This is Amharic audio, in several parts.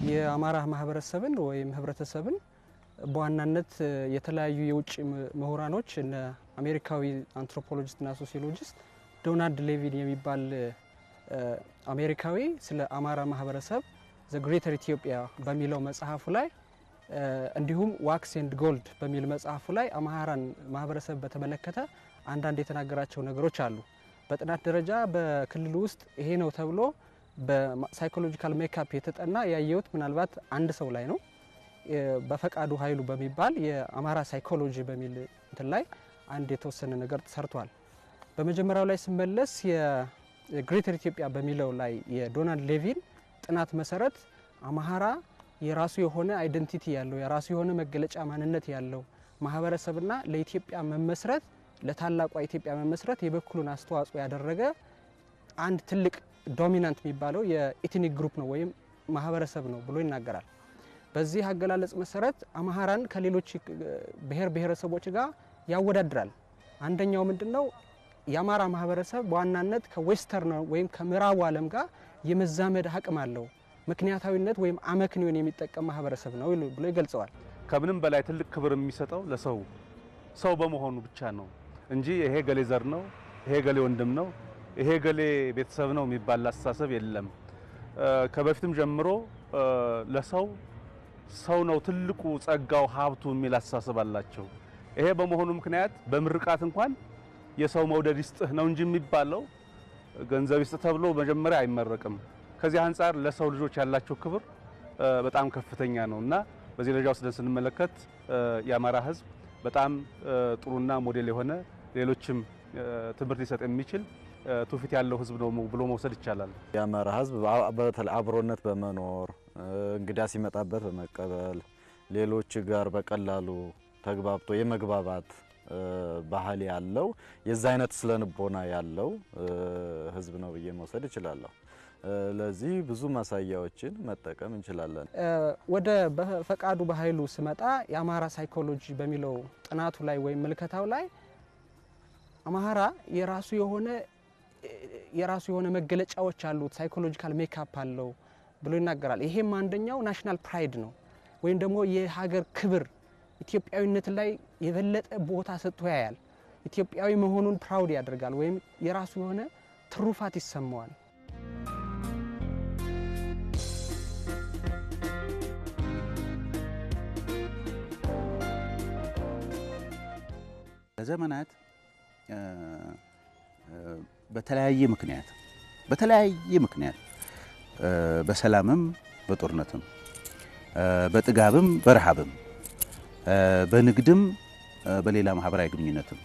የአማራ ማህበረሰብን ወይም ህብረተሰብን በዋናነት የተለያዩ የውጭ ምሁራኖች እነ አሜሪካዊ አንትሮፖሎጂስትና ሶሲዮሎጂስት ዶናልድ ሌቪን የሚባል አሜሪካዊ ስለ አማራ ማህበረሰብ ዘ ግሬተር ኢትዮጵያ በሚለው መጽሐፉ ላይ እንዲሁም ዋክስ ኤንድ ጎልድ በሚል መጽሐፉ ላይ አማራን ማህበረሰብ በተመለከተ አንዳንድ የተናገራቸው ነገሮች አሉ። በጥናት ደረጃ በክልሉ ውስጥ ይሄ ነው ተብሎ በሳይኮሎጂካል ሜካፕ የተጠና ያየሁት ምናልባት አንድ ሰው ላይ ነው። በፈቃዱ ኃይሉ በሚባል የአማራ ሳይኮሎጂ በሚል እንትን ላይ አንድ የተወሰነ ነገር ሰርቷል። በመጀመሪያው ላይ ስመለስ የግሬተር ኢትዮጵያ በሚለው ላይ የዶናልድ ሌቪን ጥናት መሰረት አማራ የራሱ የሆነ አይደንቲቲ ያለው የራሱ የሆነ መገለጫ ማንነት ያለው ማህበረሰብና ለኢትዮጵያ መመስረት ለታላቋ ኢትዮጵያ መመስረት የበኩሉን አስተዋጽኦ ያደረገ አንድ ትልቅ ዶሚናንት የሚባለው የኢትኒክ ግሩፕ ነው ወይም ማህበረሰብ ነው ብሎ ይናገራል። በዚህ አገላለጽ መሰረት አማራን ከሌሎች ብሔር ብሔረሰቦች ጋር ያወዳድራል። አንደኛው ምንድን ነው? የአማራ ማህበረሰብ በዋናነት ከዌስተርን ወይም ከምዕራቡ ዓለም ጋር የመዛመድ አቅም አለው፣ ምክንያታዊነት ወይም አመክንዮን የሚጠቀም ማህበረሰብ ነው ብሎ ይገልጸዋል። ከምንም በላይ ትልቅ ክብር የሚሰጠው ለሰው ሰው በመሆኑ ብቻ ነው እንጂ ይሄ ገሌ ዘር ነው፣ ይሄ ገሌ ወንድም ነው፣ ይሄ ገሌ ቤተሰብ ነው የሚባል አስተሳሰብ የለም። ከበፊትም ጀምሮ ለሰው ሰው ነው ትልቁ ጸጋው ሀብቱ የሚል አስተሳሰብ አላቸው። ይሄ በመሆኑ ምክንያት በምርቃት እንኳን የሰው መውደድ ይስጥህ ነው እንጂ የሚባለው ገንዘብ ይስጥህ ተብሎ መጀመሪያ አይመረቅም። ከዚህ አንጻር ለሰው ልጆች ያላቸው ክብር በጣም ከፍተኛ ነው እና በዚህ ደረጃ ወስደን ስንመለከት የአማራ ሕዝብ በጣም ጥሩና ሞዴል የሆነ ሌሎችም ትምህርት ሊሰጥ የሚችል ትውፊት ያለው ሕዝብ ነው ብሎ መውሰድ ይቻላል። የአማራ ሕዝብ በተለይ አብሮነት በመኖር እንግዳ ሲመጣበት በመቀበል ሌሎች ጋር በቀላሉ ተግባብቶ የመግባባት ባህል ያለው የዛ አይነት ስለንቦና ያለው ህዝብ ነው ብዬ መውሰድ እችላለሁ። ለዚህ ብዙ ማሳያዎችን መጠቀም እንችላለን። ወደ በፈቃዱ በኃይሉ ስመጣ የአማራ ሳይኮሎጂ በሚለው ጥናቱ ላይ ወይም ምልከታው ላይ አማራ የራሱ የሆነ የራሱ የሆነ መገለጫዎች አሉት፣ ሳይኮሎጂካል ሜካፕ አለው ብሎ ይናገራል። ይሄም አንደኛው ናሽናል ፕራይድ ነው ወይም ደግሞ የሀገር ክብር ኢትዮጵያዊነት ላይ የበለጠ ቦታ ሰጥቶ ያያል። ኢትዮጵያዊ መሆኑን ፕራውድ ያደርጋል ወይም የራሱ የሆነ ትሩፋት ይሰማዋል። ለዘመናት በተለያየ ምክንያት በተለያየ ምክንያት በሰላምም በጦርነትም በጥጋብም በረሃብም በንግድም በሌላ ማህበራዊ ግንኙነትም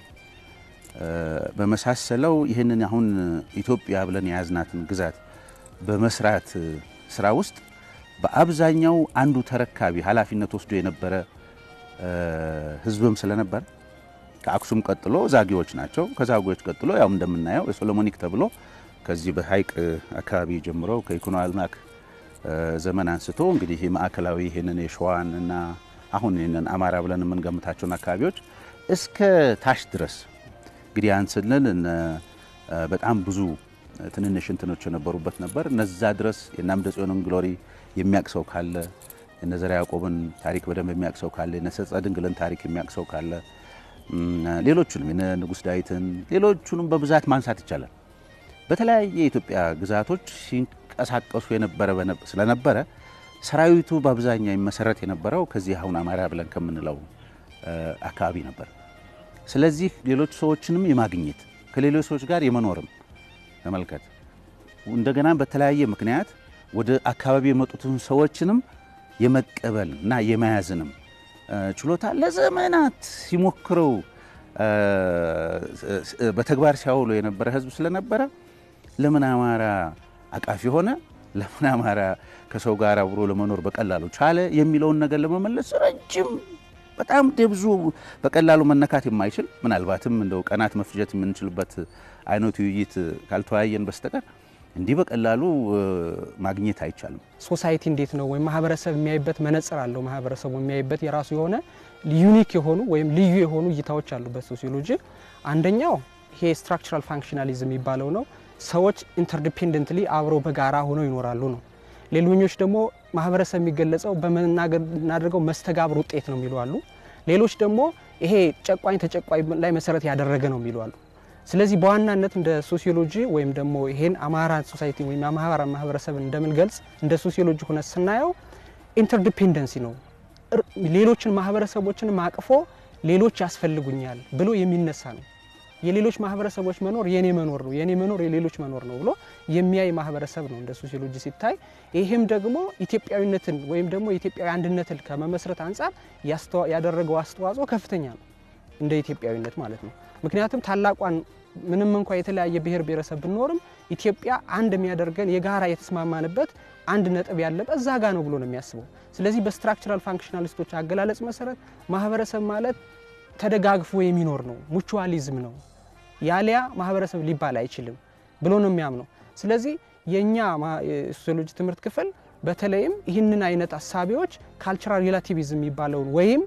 በመሳሰለው ይህንን አሁን ኢትዮጵያ ብለን የያዝናትን ግዛት በመስራት ስራ ውስጥ በአብዛኛው አንዱ ተረካቢ ኃላፊነት ወስዶ የነበረ ህዝብም ስለነበረ ከአክሱም ቀጥሎ ዛጌዎች ናቸው። ከዛጌዎች ቀጥሎ ያው እንደምናየው የሶሎሞኒክ ተብሎ ከዚህ በሀይቅ አካባቢ ጀምሮ ከይኩኖ አልማክ ዘመን አንስቶ እንግዲህ ማዕከላዊ ይህንን የሸዋን እና አሁን ይህንን አማራ ብለን የምንገምታቸውን አካባቢዎች እስከ ታች ድረስ እንግዲህ ያን ስንል በጣም ብዙ ትንንሽ እንትኖች የነበሩበት ነበር። እነዛ ድረስ የአምደ ጽዮንን ግሎሪ የሚያቅሰው ካለ የነ ዘርዓ ያዕቆብን ታሪክ በደንብ የሚያቅሰው ካለ የነ ሰጸ ድንግልን ታሪክ የሚያቅሰው ካለ ሌሎቹንም የነ ንጉሥ ዳዊትን ሌሎቹንም በብዛት ማንሳት ይቻላል። በተለያየ የኢትዮጵያ ግዛቶች ሲንቀሳቀሱ የነበረ ስለነበረ ሰራዊቱ በአብዛኛው የሚመሰረት የነበረው ከዚህ አሁን አማራ ብለን ከምንለው አካባቢ ነበር። ስለዚህ ሌሎች ሰዎችንም የማግኘት ከሌሎች ሰዎች ጋር የመኖርም ተመልከት፣ እንደገና በተለያየ ምክንያት ወደ አካባቢ የመጡትን ሰዎችንም የመቀበል እና የመያዝንም ችሎታ ለዘመናት ሲሞክረው በተግባር ሲያውሎ የነበረ ሕዝብ ስለነበረ ለምን አማራ አቃፊ ሆነ? ለምን አማራ ከሰው ጋር አብሮ ለመኖር በቀላሉ ቻለ? የሚለውን ነገር ለመመለስ ረጅም በጣም ብዙ በቀላሉ መነካት የማይችል ምናልባትም እንደው ቀናት መፍጀት የምንችልበት አይነት ውይይት ካልተወያየን በስተቀር እንዲህ በቀላሉ ማግኘት አይቻልም። ሶሳይቲ እንዴት ነው ወይም ማህበረሰብ የሚያይበት መነጽር አለው። ማህበረሰቡ የሚያይበት የራሱ የሆነ ዩኒክ የሆኑ ወይም ልዩ የሆኑ እይታዎች አሉበት ሶሲዮሎጂ። አንደኛው ይሄ ስትራክቸራል ፋንክሽናሊዝም የሚባለው ነው። ሰዎች ኢንተርዲፔንደንትሊ አብረው በጋራ ሆነው ይኖራሉ ነው። ሌሎኞች ደግሞ ማህበረሰብ የሚገለጸው በምናደርገው መስተጋብር ውጤት ነው የሚሉ አሉ። ሌሎች ደግሞ ይሄ ጨቋኝ ተጨቋኝ ላይ መሰረት ያደረገ ነው የሚሉ አሉ። ስለዚህ በዋናነት እንደ ሶሲዮሎጂ ወይም ደግሞ ይሄን አማራ ሶሳይቲ ወይም የአማራ ማህበረሰብን እንደምንገልጽ እንደ ሶሲዮሎጂ ሆነ ስናየው ኢንተርዲፔንደንሲ ነው። ሌሎችን ማህበረሰቦችን አቅፎ ሌሎች ያስፈልጉኛል ብሎ የሚነሳ ነው። የሌሎች ማህበረሰቦች መኖር የኔ መኖር ነው፣ የኔ መኖር የሌሎች መኖር ነው ብሎ የሚያይ ማህበረሰብ ነው እንደ ሶሲዮሎጂ ሲታይ። ይህም ደግሞ ኢትዮጵያዊነትን ወይም ደግሞ የኢትዮጵያዊ አንድነትን ከመመስረት አንጻር ያደረገው አስተዋጽኦ ከፍተኛ ነው እንደ ኢትዮጵያዊነት ማለት ነው። ምክንያቱም ታላቋን ምንም እንኳ የተለያየ ብሔር ብሔረሰብ ብንኖርም ኢትዮጵያ አንድ የሚያደርገን የጋራ የተስማማንበት አንድ ነጥብ ያለበት እዛ ጋ ነው ብሎ ነው የሚያስበው። ስለዚህ በስትራክቸራል ፋንክሽናሊስቶች አገላለጽ መሰረት ማህበረሰብ ማለት ተደጋግፎ የሚኖር ነው፣ ሙቹዋሊዝም ነው። ያሊያ ማህበረሰብ ሊባል አይችልም ብሎ ነው የሚያምነው። ስለዚህ የእኛ የሶሲዮሎጂ ትምህርት ክፍል በተለይም ይህንን አይነት አሳቢዎች ካልቸራል ሪላቲቪዝም የሚባለውን ወይም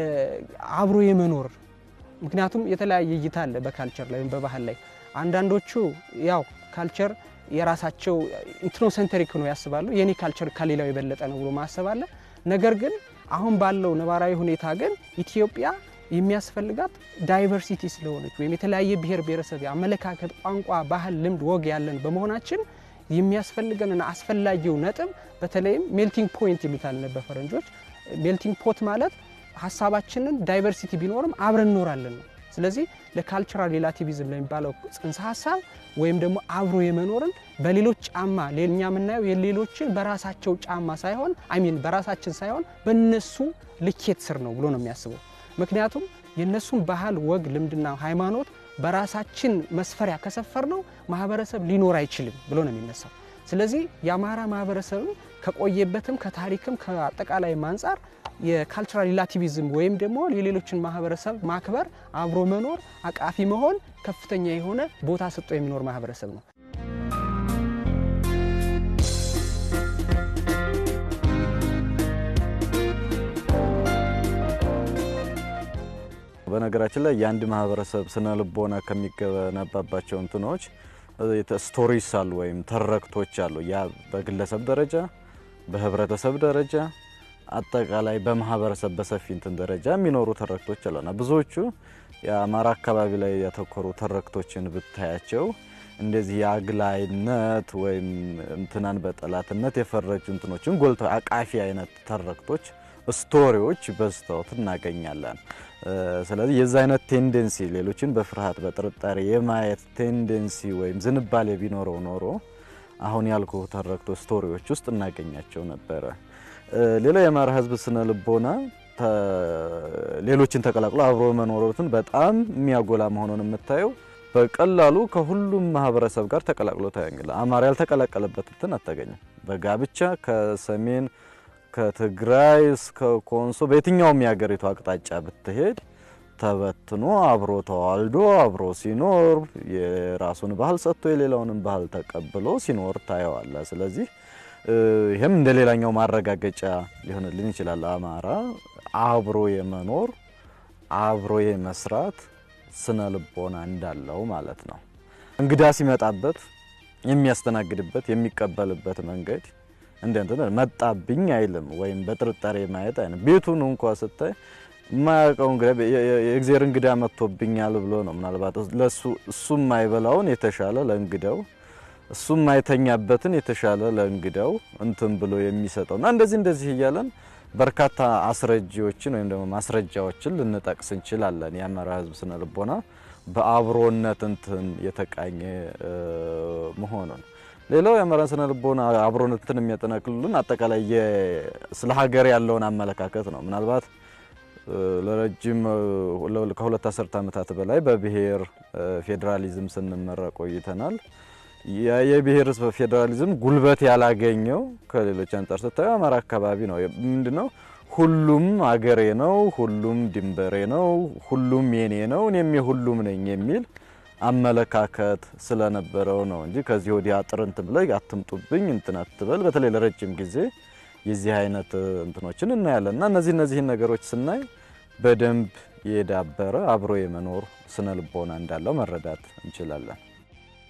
አብሮ የመኖር ምክንያቱም የተለያየ እይታ አለ በካልቸር ላይ ወይም በባህል ላይ አንዳንዶቹ ያው ካልቸር የራሳቸው ኢትኖሴንተሪክ ነው ያስባሉ። የኔ ካልቸር ከሌላው የበለጠ ነው ብሎ ማሰብ አለ። ነገር ግን አሁን ባለው ነባራዊ ሁኔታ ግን ኢትዮጵያ የሚያስፈልጋት ዳይቨርሲቲ ስለሆነች ወይም የተለያየ ብሔር ብሔረሰብ አመለካከት፣ ቋንቋ፣ ባህል፣ ልምድ፣ ወግ ያለን በመሆናችን የሚያስፈልገንና አስፈላጊው ነጥብ በተለይም ሜልቲንግ ፖይንት ይሉታል በፈረንጆች። ሜልቲንግ ፖት ማለት ሀሳባችንን ዳይቨርሲቲ ቢኖርም አብረን እንኖራለን ነው። ስለዚህ ለካልቸራል ሪላቲቪዝም ለሚባለው ጽንሰ ሀሳብ ወይም ደግሞ አብሮ የመኖርን በሌሎች ጫማ እኛ የምናየው የሌሎችን በራሳቸው ጫማ ሳይሆን አይሚን በራሳችን ሳይሆን በነሱ ልኬት ስር ነው ብሎ ነው የሚያስበው። ምክንያቱም የእነሱን ባህል፣ ወግ፣ ልምድና ሃይማኖት በራሳችን መስፈሪያ ከሰፈር ነው ማህበረሰብ ሊኖር አይችልም ብሎ ነው የሚነሳው። ስለዚህ የአማራ ማህበረሰብም ከቆየበትም ከታሪክም ከአጠቃላይም አንጻር የካልቸራል ሪላቲቪዝም ወይም ደግሞ የሌሎችን ማህበረሰብ ማክበር፣ አብሮ መኖር፣ አቃፊ መሆን ከፍተኛ የሆነ ቦታ ሰጥቶ የሚኖር ማህበረሰብ ነው። በነገራችን ላይ የአንድ ማህበረሰብ ስነ ልቦና ከሚገነባባቸው እንትኖች ስቶሪስ አሉ ወይም ተረክቶች አሉ። ያ በግለሰብ ደረጃ፣ በህብረተሰብ ደረጃ፣ አጠቃላይ በማህበረሰብ በሰፊ እንትን ደረጃ የሚኖሩ ተረክቶች አሉና ብዙዎቹ የአማራ አካባቢ ላይ ያተኮሩ ተረክቶችን ብታያቸው እንደዚህ የአግላይነት ወይም እንትናን በጠላትነት የፈረጁ እንትኖችን ጎልተው አቃፊ አይነት ተረክቶች ስቶሪዎች በዝተውት እናገኛለን። ስለዚህ የዛ አይነት ቴንደንሲ ሌሎችን በፍርሃት በጥርጣሬ የማየት ቴንደንሲ ወይም ዝንባሌ ቢኖረው ኖሮ አሁን ያልኩ ተረክቶ ስቶሪዎች ውስጥ እናገኛቸው ነበረ። ሌላው የአማራ ህዝብ ስነ ልቦና ሌሎችን ተቀላቅሎ አብሮ መኖሩትን በጣም የሚያጎላ መሆኑን የምታየው በቀላሉ ከሁሉም ማህበረሰብ ጋር ተቀላቅሎ ታያለ። አማራ ያልተቀላቀለበት እንትን አታገኝም። በጋብቻ ከሰሜን ከትግራይ እስከ ኮንሶ በየትኛውም የሀገሪቱ አቅጣጫ ብትሄድ ተበትኖ አብሮ ተዋልዶ አብሮ ሲኖር የራሱን ባህል ሰጥቶ የሌላውንም ባህል ተቀብሎ ሲኖር ታየዋለ። ስለዚህ ይህም እንደ ሌላኛው ማረጋገጫ ሊሆንልን ይችላል። አማራ አብሮ የመኖር አብሮ የመስራት ስነ ልቦና እንዳለው ማለት ነው። እንግዳ ሲመጣበት የሚያስተናግድበት የሚቀበልበት መንገድ እንደ እንትን መጣብኝ አይልም፣ ወይም በጥርጣሬ ማየት አይልም። ቤቱን እንኳ ስታይ የማያውቀው እንግዳ የእግዚአብሔር እንግዳ መጥቶብኛል ብሎ ነው ምናልባት ለሱ እሱ የማይበላውን የተሻለ ለእንግዳው እሱ የማይተኛበትን የተሻለ ለእንግዳው እንትን ብሎ የሚሰጠው እና እንደዚህ እንደዚህ እያለን በርካታ አስረጂዎችን ወይም ደግሞ ማስረጃዎችን ልንጠቅስ እንችላለን። የአማራ ሕዝብ ስነ ልቦና በአብሮነት እንትን የተቃኘ መሆኑን ሌላው የአማራ ስነ ልቦና አብሮነትን የሚያጠናክሉልን አጠቃላይ ስለ ሀገር ያለውን አመለካከት ነው። ምናልባት ለረጅም ከሁለት አስርት ዓመታት በላይ በብሔር ፌዴራሊዝም ስንመራ ቆይተናል። የብሔር ፌዴራሊዝም ጉልበት ያላገኘው ከሌሎች አንጻር ስታየው አማራ አካባቢ ነው። ምንድነው ሁሉም አገሬ ነው፣ ሁሉም ድንበሬ ነው፣ ሁሉም የኔ ነው፣ እኔም የሁሉም ነኝ የሚል አመለካከት ስለነበረው ነው እንጂ ከዚህ ወዲህ አጥር እንትን ብለህ አትምጡብኝ እንትን አትበል። በተለይ ለረጅም ጊዜ የዚህ አይነት እንትኖችን እናያለን እና እነዚህ እነዚህን ነገሮች ስናይ በደንብ የዳበረ አብሮ የመኖር ስነ ልቦና እንዳለው መረዳት እንችላለን።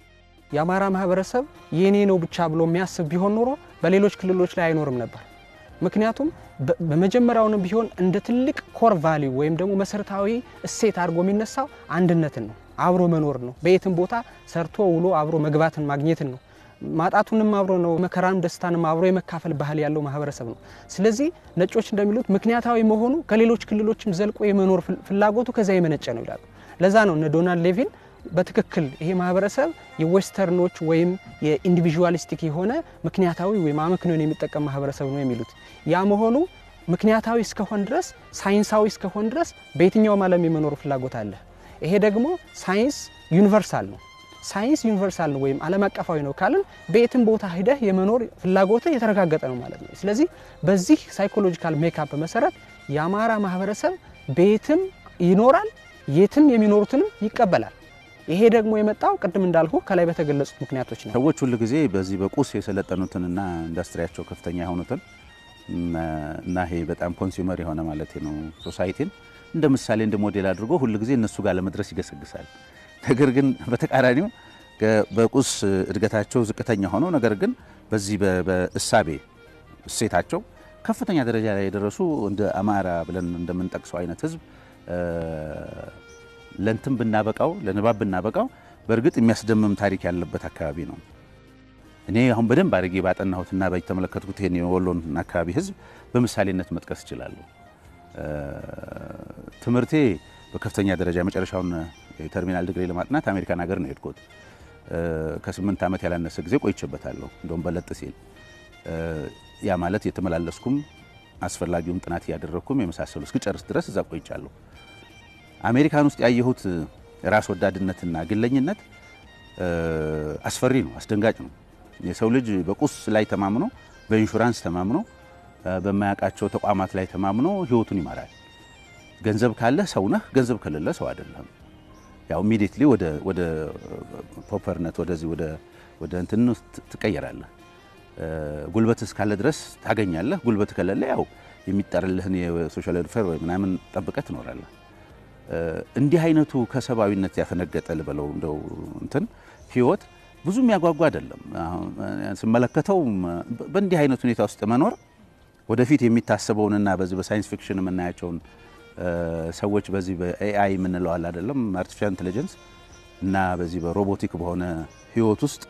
የአማራ ማህበረሰብ የኔ ነው ብቻ ብሎ የሚያስብ ቢሆን ኖሮ በሌሎች ክልሎች ላይ አይኖርም ነበር። ምክንያቱም በመጀመሪያውንም ቢሆን እንደ ትልቅ ኮር ቫሊዩ ወይም ደግሞ መሰረታዊ እሴት አድርጎ የሚነሳው አንድነትን ነው፣ አብሮ መኖር ነው። በየትም ቦታ ሰርቶ ውሎ አብሮ መግባትን ማግኘትን ነው። ማጣቱንም አብሮ ነው፣ መከራንም ደስታንም አብሮ የመካፈል ባህል ያለው ማህበረሰብ ነው። ስለዚህ ነጮች እንደሚሉት ምክንያታዊ መሆኑ ከሌሎች ክልሎችም ዘልቆ የመኖር ፍላጎቱ ከዚያ የመነጨ ነው ይላሉ። ለዛ ነው እነ ዶናልድ ሌቪን በትክክል ይሄ ማህበረሰብ የዌስተርኖች ወይም የኢንዲቪዥዋሊስቲክ የሆነ ምክንያታዊ ወይም አመክንዮን የሚጠቀም ማህበረሰብ ነው የሚሉት። ያ መሆኑ ምክንያታዊ እስከሆን ድረስ ሳይንሳዊ እስከሆን ድረስ በየትኛውም ዓለም የመኖር ፍላጎት አለ። ይሄ ደግሞ ሳይንስ ዩኒቨርሳል ነው። ሳይንስ ዩኒቨርሳል ነው ወይም ዓለም አቀፋዊ ነው ካልን በየትም ቦታ ሂደህ የመኖር ፍላጎት የተረጋገጠ ነው ማለት ነው። ስለዚህ በዚህ ሳይኮሎጂካል ሜካፕ መሰረት የአማራ ማህበረሰብ በየትም ይኖራል፣ የትም የሚኖሩትንም ይቀበላል። ይሄ ደግሞ የመጣው ቅድም እንዳልኩ ከላይ በተገለጹት ምክንያቶች ነው። ሰዎች ሁል ጊዜ በዚህ በቁስ የሰለጠኑትንና ኢንዱስትሪያቸው ከፍተኛ የሆኑትን እና ይሄ በጣም ኮንሱመር የሆነ ማለት ነው ሶሳይቲን እንደ ምሳሌ እንደ ሞዴል አድርጎ ሁል ጊዜ እነሱ ጋር ለመድረስ ይገሰግሳል። ነገር ግን በተቃራኒው በቁስ እድገታቸው ዝቅተኛ ሆነው ነገር ግን በዚህ በእሳቤ እሴታቸው ከፍተኛ ደረጃ ላይ የደረሱ እንደ አማራ ብለን እንደምንጠቅሰው አይነት ህዝብ ለንትን ብናበቃው ለንባብ ብናበቃው በእርግጥ የሚያስደምም ታሪክ ያለበት አካባቢ ነው። እኔ አሁን በደንብ አድርጌ ባጠናሁትና በተመለከትኩት ይሄን የወሎን አካባቢ ህዝብ በምሳሌነት መጥቀስ እችላለሁ። ትምህርቴ በከፍተኛ ደረጃ የመጨረሻውን የተርሚናል ዲግሪ ለማጥናት አሜሪካን ሀገር ነው የሄድኩት። ከስምንት ዓመት ያላነሰ ጊዜ ቆይቼበታለሁ። እንደውም በለጥ ሲል ያ ማለት የተመላለስኩም አስፈላጊውን ጥናት እያደረግኩም የመሳሰሉ እስክጨርስ ድረስ እዛ ቆይቻለሁ። አሜሪካን ውስጥ ያየሁት ራስ ወዳድነትና ግለኝነት አስፈሪ ነው፣ አስደንጋጭ ነው። የሰው ልጅ በቁስ ላይ ተማምኖ በኢንሹራንስ ተማምኖ በማያውቃቸው ተቋማት ላይ ተማምኖ ህይወቱን ይመራል። ገንዘብ ካለ ሰው ነህ፣ ገንዘብ ከሌለ ሰው አይደለም። ያው ኢሚዲየትሊ ወደ ወደ ፖፐርነት ወደዚህ ወደ ወደ እንትን ትቀየራለህ። ጉልበት እስካለ ድረስ ታገኛለህ። ጉልበት ከሌለ ያው የሚጠርልህን የሶሻል ዌልፌር ወይ ምናምን ጠብቀህ ትኖራለህ። እንዲህ አይነቱ ከሰብአዊነት ያፈነገጠ ልበለው እንደው እንትን ህይወት ብዙ የሚያጓጓ አይደለም። ስመለከተው በእንዲህ አይነት ሁኔታ ውስጥ መኖር ወደፊት የሚታሰበውንና በዚህ በሳይንስ ፊክሽን የምናያቸውን ሰዎች በዚህ በኤአይ የምንለው አለ አይደለም አርቲፊሻል ኢንቴሊጀንስ እና በዚህ በሮቦቲክ በሆነ ህይወት ውስጥ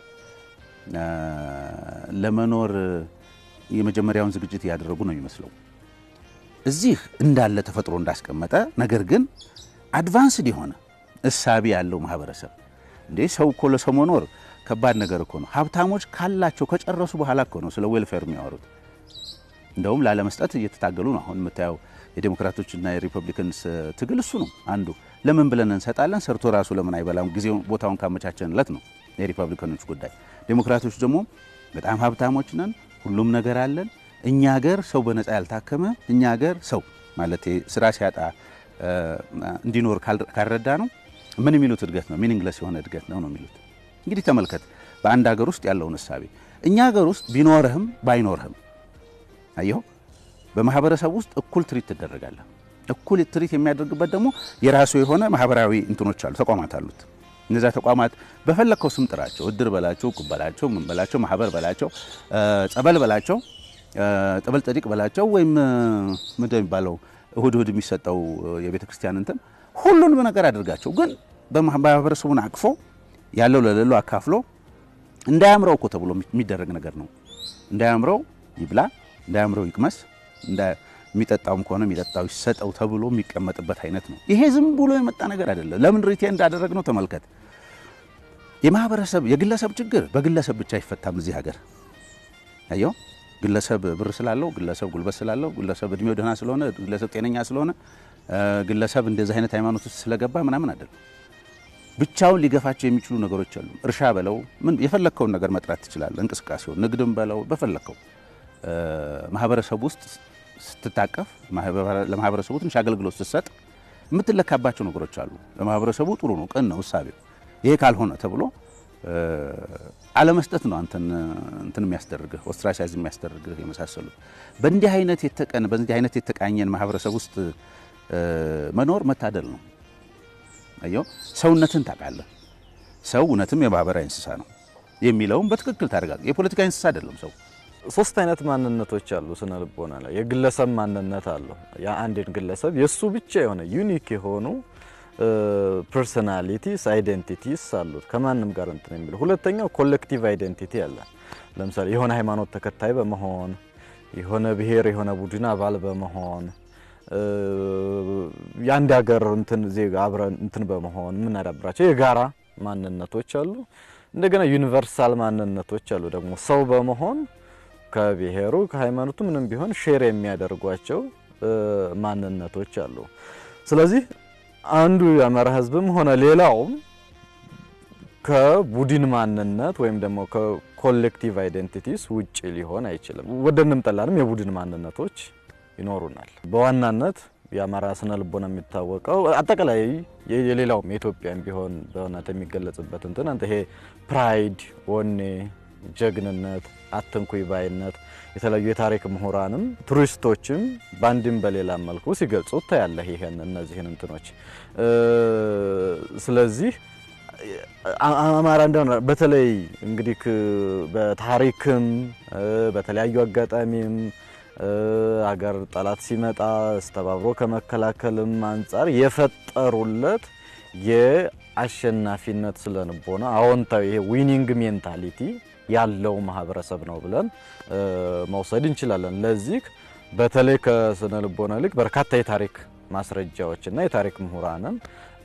ለመኖር የመጀመሪያውን ዝግጅት እያደረጉ ነው የሚመስለው። እዚህ እንዳለ ተፈጥሮ እንዳስቀመጠ ነገር ግን አድቫንስድ የሆነ እሳቢ ያለው ማህበረሰብ እንዴ ሰው እኮ ለሰው መኖር ከባድ ነገር እኮ ነው። ሀብታሞች ካላቸው ከጨረሱ በኋላ እኮ ነው ስለ ዌልፌር የሚያወሩት። እንደውም ላለመስጠት እየተታገሉ ነው። አሁን የምታየው የዴሞክራቶችና የሪፐብሊካንስ ትግል እሱ ነው አንዱ። ለምን ብለን እንሰጣለን? ሰርቶ ራሱ ለምን አይበላም? ጊዜው ቦታውን ካመቻቸንለት ነው የሪፐብሊካኖች ጉዳይ። ዴሞክራቶች ደግሞ በጣም ሀብታሞች ነን፣ ሁሉም ነገር አለን። እኛ ሀገር ሰው በነፃ ያልታከመ እኛ ሀገር ሰው ማለት ስራ ሲያጣ እንዲኖር ካልረዳ ነው ምን የሚሉት እድገት ነው? ሚኒንግለስ የሆነ እድገት ነው ነው የሚሉት። እንግዲህ ተመልከት በአንድ ሀገር ውስጥ ያለውን እሳቤ። እኛ ሀገር ውስጥ ቢኖርህም ባይኖርህም አየሁ በማህበረሰብ ውስጥ እኩል ትሪት ትደረጋለህ። እኩል ትሪት የሚያደርግበት ደግሞ የራሱ የሆነ ማህበራዊ እንትኖች አሉ፣ ተቋማት አሉት። እነዚያ ተቋማት በፈለግከው ስም ጥራቸው፣ እድር በላቸው፣ እቁብ በላቸው፣ ምን በላቸው፣ ማህበር በላቸው፣ ጸበል በላቸው፣ ጠበል ጸዲቅ በላቸው፣ ወይም ምንድን የሚባለው እሁድ እሁድ የሚሰጠው የቤተ ክርስቲያን እንትን ሁሉንም ነገር አድርጋቸው፣ ግን በማህበረሰቡን አቅፎ ያለው ለሌለው አካፍሎ እንዳያምረው እኮ ተብሎ የሚደረግ ነገር ነው። እንዳያምረው ይብላ፣ እንዳያምረው ይቅመስ፣ የሚጠጣውም ከሆነ የሚጠጣው ይሰጠው ተብሎ የሚቀመጥበት አይነት ነው። ይሄ ዝም ብሎ የመጣ ነገር አይደለም። ለምን ሪቴ እንዳደረግ ነው ተመልከት። የማህበረሰብ የግለሰብ ችግር በግለሰብ ብቻ አይፈታም። እዚህ ሀገር አየው ግለሰብ ብር ስላለው፣ ግለሰብ ጉልበት ስላለው፣ ግለሰብ እድሜው ደህና ስለሆነ፣ ግለሰብ ጤነኛ ስለሆነ፣ ግለሰብ እንደዚህ አይነት ሃይማኖት ውስጥ ስለገባ ምናምን አይደለም። ብቻውን ሊገፋቸው የሚችሉ ነገሮች አሉ። እርሻ በለው ምን የፈለግከውን ነገር መጥራት ትችላለህ። እንቅስቃሴውን ንግድም በለው በፈለግከው ማህበረሰብ ውስጥ ስትታቀፍ ለማህበረሰቡ ትንሽ አገልግሎት ስትሰጥ የምትለካባቸው ነገሮች አሉ። ለማህበረሰቡ ጥሩ ነው፣ ቅን ነው እሳቤው። ይሄ ካልሆነ ተብሎ አለመስጠት ነው አንተን እንትን የሚያስደርግህ ኦስትራሳይዝ የሚያስደርግህ የመሳሰሉት። በእንዲህ አይነት የተቀን በእንዲህ አይነት የተቃኘን ማህበረሰብ ውስጥ መኖር መታደል ነው። አየው ሰውነትን ታውቃለህ። ሰው እውነትም የማህበራዊ እንስሳ ነው። የሚለውም በትክክል ታረጋግጥ። የፖለቲካ እንስሳ አይደለም ሰው። ሶስት አይነት ማንነቶች አሉ ስነ ልቦና ላይ። የግለሰብ ማንነት አለው። የአንድን ግለሰብ የእሱ ብቻ የሆነ ዩኒክ የሆኑ ፐርሶናሊቲስ አይዴንቲቲስ አሉት ከማንም ጋር እንትን የሚሉ። ሁለተኛው ኮሌክቲቭ አይዴንቲቲ አለ። ለምሳሌ የሆነ ሃይማኖት ተከታይ በመሆን የሆነ ብሔር የሆነ ቡድን አባል በመሆን የአንድ ሀገር እንትን ዜጋ አብረን እንትን በመሆን የምናዳብራቸው የጋራ ማንነቶች አሉ። እንደገና ዩኒቨርሳል ማንነቶች አሉ ደግሞ ሰው በመሆን ከብሔሩ ከሃይማኖቱ ምንም ቢሆን ሼር የሚያደርጓቸው ማንነቶች አሉ። ስለዚህ አንዱ የአማራ ሕዝብም ሆነ ሌላውም ከቡድን ማንነት ወይም ደግሞ ከኮሌክቲቭ አይዴንቲቲስ ውጭ ሊሆን አይችልም። ወደንም ጠላንም የቡድን ማንነቶች ይኖሩናል። በዋናነት የአማራ ስነ ልቦና የሚታወቀው አጠቃላይ የሌላውም የኢትዮጵያም ቢሆን በእውነት የሚገለጽበት እንትን አንተ ይሄ ፕራይድ፣ ወኔ፣ ጀግንነት፣ አትንኩይ ባይነት የተለያዩ የታሪክ ምሁራንም ቱሪስቶችም በአንድም በሌላ መልኩ ሲገልጹ ታያለህ ይሄን እነዚህን እንትኖች ስለዚህ አማራ እንደሆነ በተለይ እንግዲህ በታሪክም በተለያዩ አጋጣሚም አገር ጠላት ሲመጣ አስተባብሮ ከመከላከልም አንጻር የፈጠሩለት የአሸናፊነት ስለንቦና አዎንታዊ ይሄ ዊኒንግ ሜንታሊቲ ያለው ማህበረሰብ ነው ብለን መውሰድ እንችላለን። ለዚህ በተለይ ከስነ ልቦና ይልቅ በርካታ የታሪክ ማስረጃዎችና የታሪክ ምሁራንን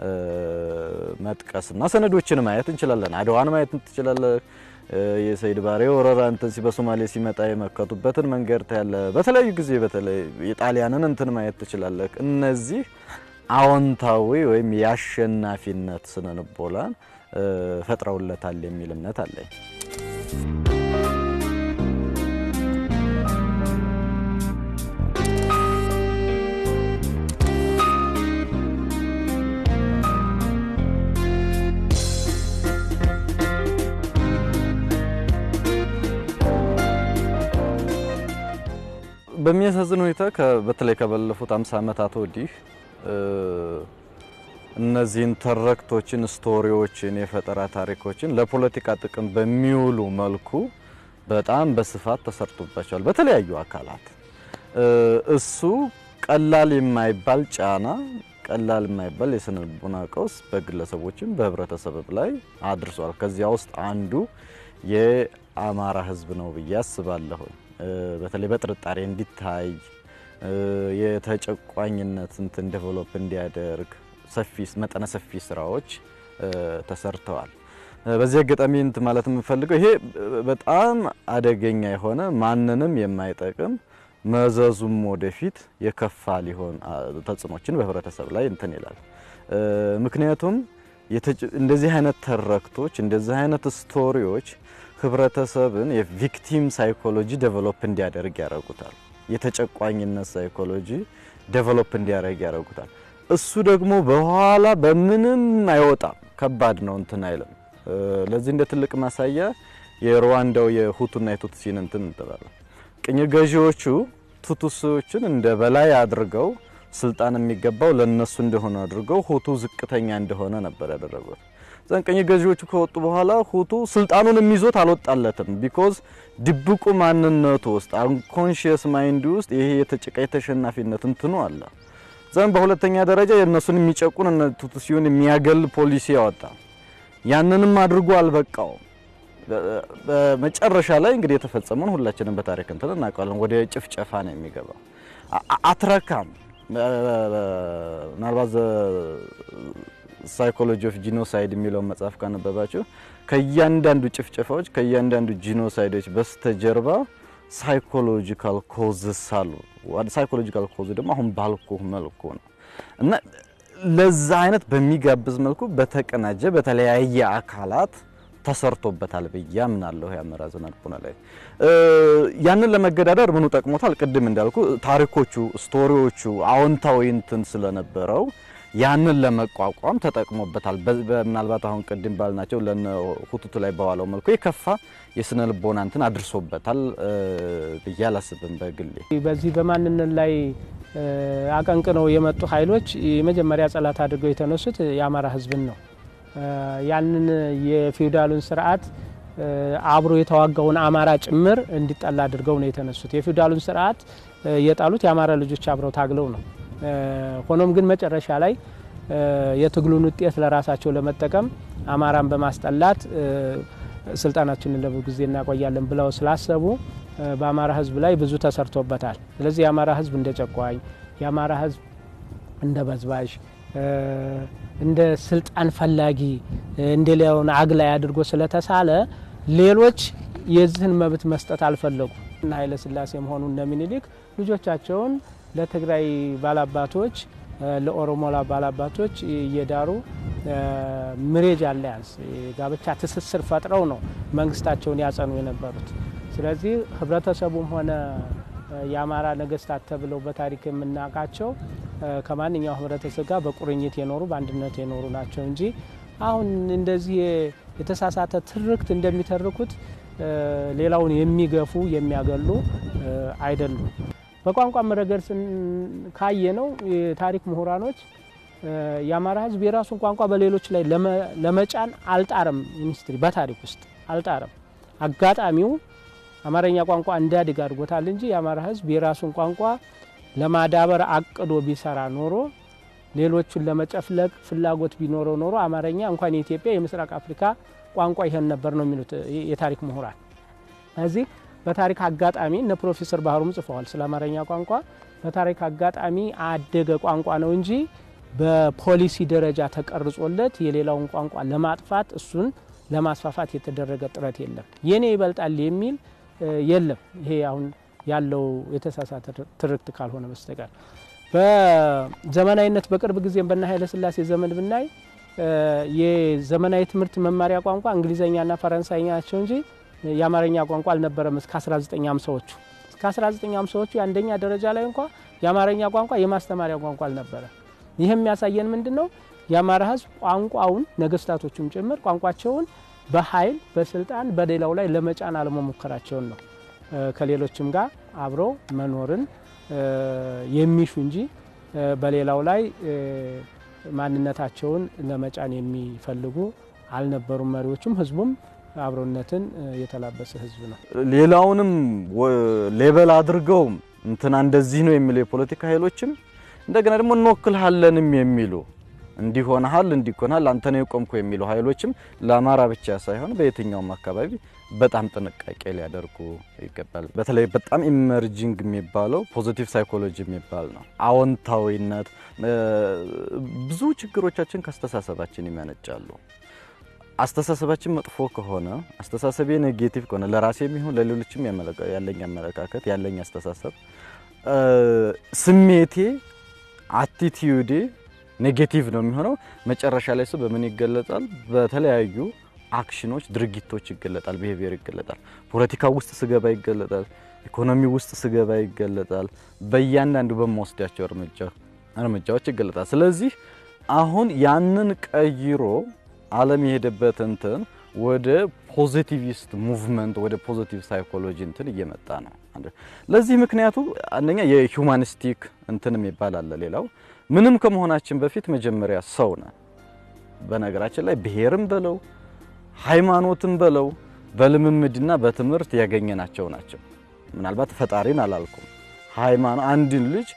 መጥቀስና ሰነዶችን ማየት እንችላለን። አድዋን ማየት ትችላለህ። የሰይድ ባሬ ወረራ እንትን በሶማሌ ሲመጣ የመከቱበትን መንገድ ታያለ። በተለያዩ ጊዜ በተለይ የጣሊያንን እንትን ማየት ትችላለህ። እነዚህ አዎንታዊ ወይም የአሸናፊነት ስነ ልቦናን ፈጥረውለታል የሚል እምነት አለኝ። በሚያሳዝን ሁኔታ በተለይ ከባለፉት 50 ዓመታት ወዲህ እነዚህን ተረክቶችን፣ ስቶሪዎችን፣ የፈጠራ ታሪኮችን ለፖለቲካ ጥቅም በሚውሉ መልኩ በጣም በስፋት ተሰርቶባቸዋል በተለያዩ አካላት። እሱ ቀላል የማይባል ጫና፣ ቀላል የማይባል የስነ ልቦና ቀውስ በግለሰቦችም በህብረተሰብ ላይ አድርሷል። ከዚያ ውስጥ አንዱ የአማራ ህዝብ ነው ብዬ አስባለሁ። በተለይ በጥርጣሬ እንዲታይ የተጨቋኝነት እንትን ዴቨሎፕ እንዲያደርግ ሰፊ መጠነ ሰፊ ስራዎች ተሰርተዋል። በዚህ አጋጣሚ እንትን ማለት የምፈልገው ይሄ በጣም አደገኛ የሆነ ማንንም የማይጠቅም መዘዙም ወደፊት የከፋ ሊሆን ተጽዕኖችን በህብረተሰብ ላይ እንትን ይላል። ምክንያቱም እንደዚህ አይነት ተረክቶች እንደዚህ አይነት ስቶሪዎች ህብረተሰብን የቪክቲም ሳይኮሎጂ ዴቨሎፕ እንዲያደርግ ያደርጉታል። የተጨቋኝነት ሳይኮሎጂ ዴቨሎፕ እንዲያደርግ ያደርጉታል። እሱ ደግሞ በኋላ በምንም አይወጣም፣ ከባድ ነው፣ እንትን አይልም። ለዚህ እንደ ትልቅ ማሳያ የሩዋንዳው የሁቱና የቱትሲን እንትን እንጥላለን። ቅኝ ገዢዎቹ ቱትሲዎችን እንደ በላይ አድርገው ስልጣን የሚገባው ለነሱ እንደሆነ አድርገው ሁቱ ዝቅተኛ እንደሆነ ነበር ያደረጉት። ዘን ቅኝ ገዢዎቹ ከወጡ በኋላ ሁቱ ስልጣኑን የሚይዞት አልወጣለትም። ቢኮዝ ድብቁ ማንነቱ ውስጥ አንኮንሺየስ ማይንድ ውስጥ ይሄ የተጨቃ የተሸናፊነት እንትኑ አለ። ዘን በሁለተኛ ደረጃ የእነሱን የሚጨቁን ቱትሲውን የሚያገል ፖሊሲ ያወጣ። ያንንም አድርጎ አልበቃውም። በመጨረሻ ላይ እንግዲህ የተፈጸመውን ሁላችንም በታሪክ እንትን እናውቃለን። ወደ ጭፍጨፋ ነው የሚገባው። አትረካም። ምናልባት ሳይኮሎጂ ኦፍ ጂኖሳይድ የሚለውን መጽሐፍ ካነበባችሁ ከእያንዳንዱ ጭፍጨፋዎች ከእያንዳንዱ ጂኖሳይዶች በስተጀርባ ሳይኮሎጂካል ኮዝስ አሉ። ሳይኮሎጂካል ኮዝ ደግሞ አሁን ባልኩ መልኩ ነው እና ለዛ አይነት በሚጋብዝ መልኩ በተቀናጀ በተለያየ አካላት ተሰርቶበታል ብዬ አምናለሁ። የአማራ ስነ ልቦና ላይ ያንን ለመገዳደር ምኑ ጠቅሞታል? ቅድም እንዳልኩ ታሪኮቹ፣ ስቶሪዎቹ አዎንታዊ እንትን ስለነበረው ያንን ለመቋቋም ተጠቅሞበታል። ምናልባት አሁን ቅድም ባልናቸው ለነ ሁቱቱ ላይ በዋለው መልኩ የከፋ የስነ ልቦና እንትን አድርሶበታል ብዬ አላስብም በግሌ። በዚህ በማንነት ላይ አቀንቅነው የመጡ ኃይሎች የመጀመሪያ ጠላት አድርገው የተነሱት የአማራ ሕዝብን ነው። ያንን የፊውዳሉን ስርዓት አብሮ የተዋጋውን አማራ ጭምር እንዲጠላ አድርገው ነው የተነሱት። የፊውዳሉን ስርዓት የጣሉት የአማራ ልጆች አብረው ታግለው ነው። ሆኖም ግን መጨረሻ ላይ የትግሉን ውጤት ለራሳቸው ለመጠቀም አማራን በማስጠላት ስልጣናችንን ለብዙ ጊዜ እናቆያለን ብለው ስላሰቡ በአማራ ሕዝብ ላይ ብዙ ተሰርቶበታል። ስለዚህ የአማራ ሕዝብ እንደ ጨቋኝ፣ የአማራ ሕዝብ እንደ በዝባዥ፣ እንደ ስልጣን ፈላጊ፣ እንደ ሌላውን አግላይ አድርጎ ስለተሳለ ሌሎች የዚህን መብት መስጠት አልፈለጉ እና ኃይለ ሥላሴ መሆኑ እነ ምኒልክ ልጆቻቸውን ለትግራይ ባላባቶች ለኦሮሞ ባላባቶች እየዳሩ ምሬጅ አላያንስ ጋብቻ ትስስር ፈጥረው ነው መንግስታቸውን ያጸኑ የነበሩት። ስለዚህ ህብረተሰቡም ሆነ የአማራ ነገስታት ተብለው በታሪክ የምናውቃቸው ከማንኛው ህብረተሰብ ጋር በቁርኝት የኖሩ በአንድነት የኖሩ ናቸው እንጂ አሁን እንደዚህ የተሳሳተ ትርክት እንደሚተርኩት ሌላውን የሚገፉ የሚያገሉ አይደሉም። በቋንቋም ረገድ ካየ ነው የታሪክ ምሁራኖች የአማራ ህዝብ የራሱን ቋንቋ በሌሎች ላይ ለመጫን አልጣረም። ሚኒስትሪ በታሪክ ውስጥ አልጣረም። አጋጣሚው አማርኛ ቋንቋ እንዲያድግ አድርጎታል እንጂ የአማራ ህዝብ የራሱን ቋንቋ ለማዳበር አቅዶ ቢሰራ ኖሮ ሌሎቹን ለመጨፍለቅ ፍላጎት ቢኖረው ኖሮ አማርኛ እንኳን የኢትዮጵያ የምስራቅ አፍሪካ ቋንቋ ይሄን ነበር ነው የሚሉት የታሪክ ምሁራን። እዚህ በታሪክ አጋጣሚ እነ ፕሮፌሰር ባህሩም ጽፈዋል ስለ አማርኛ ቋንቋ። በታሪክ አጋጣሚ አደገ ቋንቋ ነው እንጂ በፖሊሲ ደረጃ ተቀርጾለት የሌላውን ቋንቋ ለማጥፋት እሱን ለማስፋፋት የተደረገ ጥረት የለም። የኔ ይበልጣል የሚል የለም። ይሄ አሁን ያለው የተሳሳተ ትርክት ካልሆነ በስተቀር በዘመናዊነት በቅርብ ጊዜም በና ኃይለ ሥላሴ ዘመን ብናይ የዘመናዊ ትምህርት መማሪያ ቋንቋ እንግሊዝኛና ፈረንሳይኛ ናቸው እንጂ የአማርኛ ቋንቋ አልነበረም። እስከ 1950ዎቹ እስከ 1950ዎቹ የአንደኛ ደረጃ ላይ እንኳ የአማርኛ ቋንቋ የማስተማሪያ ቋንቋ አልነበረ። ይህ የሚያሳየን ምንድን ነው? የአማራ ሕዝብ ቋንቋውን ነገስታቶቹም ጭምር ቋንቋቸውን በኃይል በስልጣን በሌላው ላይ ለመጫን አለመሞከራቸውን ነው። ከሌሎችም ጋር አብረው መኖርን የሚሹ እንጂ በሌላው ላይ ማንነታቸውን ለመጫን የሚፈልጉ አልነበሩም። መሪዎቹም ህዝቡም አብሮነትን የተላበሰ ህዝብ ነው። ሌላውንም ሌበል አድርገው እንትና እንደዚህ ነው የሚሉ የፖለቲካ ኃይሎችም እንደገና ደግሞ እንወክልሃለንም የሚሉ እንዲሆንሃል እንዲሆንሃል አንተ ነው የቆምኩ የሚሉ ኃይሎችም ለአማራ ብቻ ሳይሆን በየትኛውም አካባቢ በጣም ጥንቃቄ ሊያደርጉ ይገባል። በተለይ በጣም ኢመርጂንግ የሚባለው ፖዚቲቭ ሳይኮሎጂ የሚባል ነው። አዎንታዊነት ብዙ ችግሮቻችን ከአስተሳሰባችን ይመነጫሉ። አስተሳሰባችን መጥፎ ከሆነ አስተሳሰቤ ኔጌቲቭ ከሆነ ለራሴ የሚሆን ለሌሎችም ያለኝ አመለካከት ያለኝ አስተሳሰብ ስሜቴ አቲቲዩዴ ኔጌቲቭ ነው የሚሆነው። መጨረሻ ላይ እሱ በምን ይገለጣል? በተለያዩ አክሽኖች፣ ድርጊቶች ይገለጣል። ቢሄቪየር ይገለጣል። ፖለቲካ ውስጥ ስገባ ይገለጣል። ኢኮኖሚ ውስጥ ስገባ ይገለጣል። በእያንዳንዱ በመወስዳቸው እርምጃ እርምጃዎች ይገለጣል። ስለዚህ አሁን ያንን ቀይሮ ዓለም የሄደበት እንትን ወደ ፖዚቲቪስት ሙቭመንት ወደ ፖዚቲቭ ሳይኮሎጂ እንትን እየመጣ ነው። ለዚህ ምክንያቱ አንደኛ የሂውማኒስቲክ እንትን የሚባል አለ። ሌላው ምንም ከመሆናችን በፊት መጀመሪያ ሰው ነን። በነገራችን ላይ ብሔርም በለው ሃይማኖትም በለው በልምምድና በትምህርት ያገኘናቸው ናቸው። ምናልባት ፈጣሪን አላልኩም። ሃይማኖት አንድን ልጅ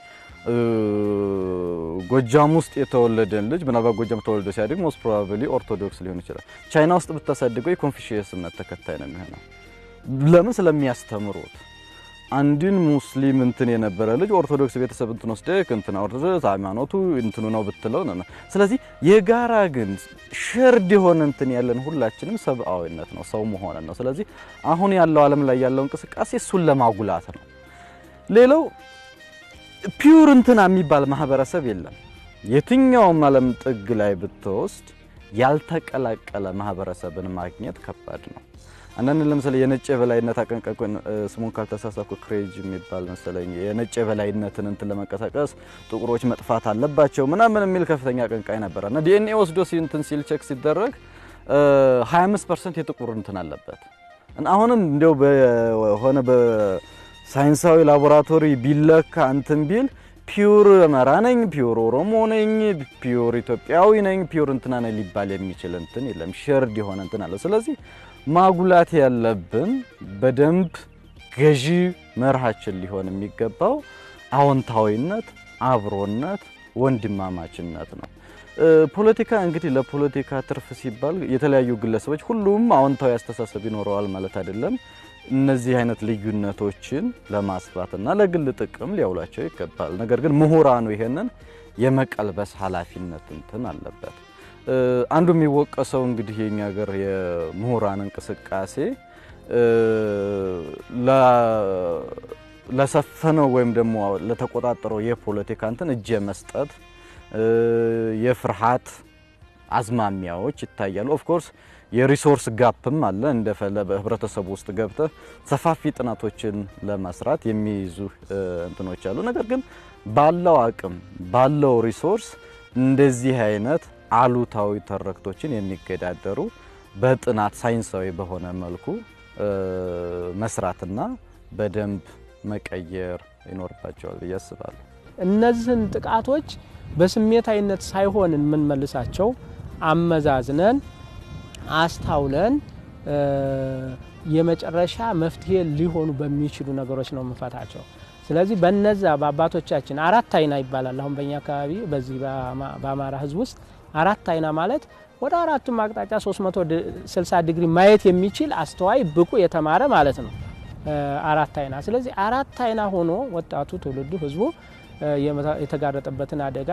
ጎጃም ውስጥ የተወለደን ልጅ ምናልባት ጎጃም ተወልዶ ሲያድግ ሞስት ፕሮባብሊ ኦርቶዶክስ ሊሆን ይችላል። ቻይና ውስጥ ብታሳድገው የኮንፊሽየስ እምነት ተከታይ ነው የሚሆነው። ለምን? ስለሚያስተምሩት። አንድን ሙስሊም እንትን የነበረ ልጅ ኦርቶዶክስ ቤተሰብ እንትን ወስደህ እንትና ኦርቶዶክስ ሃይማኖቱ እንትኑ ነው ብትለው ነው። ስለዚህ የጋራ ግን ሸርድ የሆነ እንትን ያለን ሁላችንም ሰብአዊነት ነው፣ ሰው መሆንን ነው። ስለዚህ አሁን ያለው ዓለም ላይ ያለው እንቅስቃሴ እሱን ለማጉላት ነው። ሌላው ፒውር እንትና የሚባል ማህበረሰብ የለም። የትኛውም ዓለም ጥግ ላይ ብትወስድ ያልተቀላቀለ ማህበረሰብን ማግኘት ከባድ ነው። አንዳንድ ለምሳሌ የነጭ የበላይነት አቀንቃኝ ስሙን ካልተሳሳኩ ክሬጅ የሚባል መሰለኝ የነጭ የበላይነትን እንትን ለመንቀሳቀስ ጥቁሮች መጥፋት አለባቸው ምናምን የሚል ከፍተኛ አቀንቃኝ ነበረ እና ዲኤንኤ ወስዶ እንትን ሲል ቼክ ሲደረግ 25% የጥቁር እንትን አለበት። አሁንም እንዲያው በሆነ በሳይንሳዊ ላቦራቶሪ ቢለካ እንትን ቢል ፒውር አማራ ነኝ፣ ፒውር ኦሮሞ ነኝ፣ ፒውር ኢትዮጵያዊ ነኝ፣ ፒውር እንትና ነኝ ሊባል የሚችል እንትን የለም። ሸርድ የሆነ እንትን አለ። ስለዚህ ማጉላት ያለብን በደንብ ገዢ መርሃችን ሊሆን የሚገባው አዎንታዊነት፣ አብሮነት፣ ወንድማማችነት ነው። ፖለቲካ እንግዲህ ለፖለቲካ ትርፍ ሲባል የተለያዩ ግለሰቦች ሁሉም አዎንታዊ አስተሳሰብ ይኖረዋል ማለት አይደለም። እነዚህ አይነት ልዩነቶችን ለማስፋትና ለግል ጥቅም ሊያውላቸው ይገባል። ነገር ግን ምሁራኑ ይሄንን የመቀልበስ ኃላፊነት እንትን አለበት። አንዱ የሚወቀሰው እንግዲህ የኛ ሀገር የምሁራን እንቅስቃሴ ለሰፈነው ወይም ደግሞ ለተቆጣጠረው የፖለቲካ እንትን እጅ የመስጠት የፍርሃት አዝማሚያዎች ይታያሉ። ኦፍኮርስ የሪሶርስ ጋፕም አለ። እንደፈለ በህብረተሰቡ ውስጥ ገብተህ ሰፋፊ ጥናቶችን ለመስራት የሚይዙ እንትኖች አሉ። ነገር ግን ባለው አቅም ባለው ሪሶርስ እንደዚህ አይነት አሉታዊ ተረክቶችን የሚገዳደሩ በጥናት ሳይንሳዊ በሆነ መልኩ መስራትና በደንብ መቀየር ይኖርባቸዋል ብዬ አስባለሁ። እነዚህን ጥቃቶች በስሜታዊነት ሳይሆን የምንመልሳቸው አመዛዝነን አስታውለን የመጨረሻ መፍትሄ ሊሆኑ በሚችሉ ነገሮች ነው የምንፈታቸው። ስለዚህ በነዛ በአባቶቻችን አራት አይና ይባላል። አሁን በእኛ አካባቢ በዚህ በአማራ ሕዝብ ውስጥ አራት አይና ማለት ወደ አራቱም አቅጣጫ 360 ዲግሪ ማየት የሚችል አስተዋይ፣ ብቁ፣ የተማረ ማለት ነው። አራት አይና። ስለዚህ አራት አይና ሆኖ ወጣቱ ትውልዱ ሕዝቡ የተጋረጠበትን አደጋ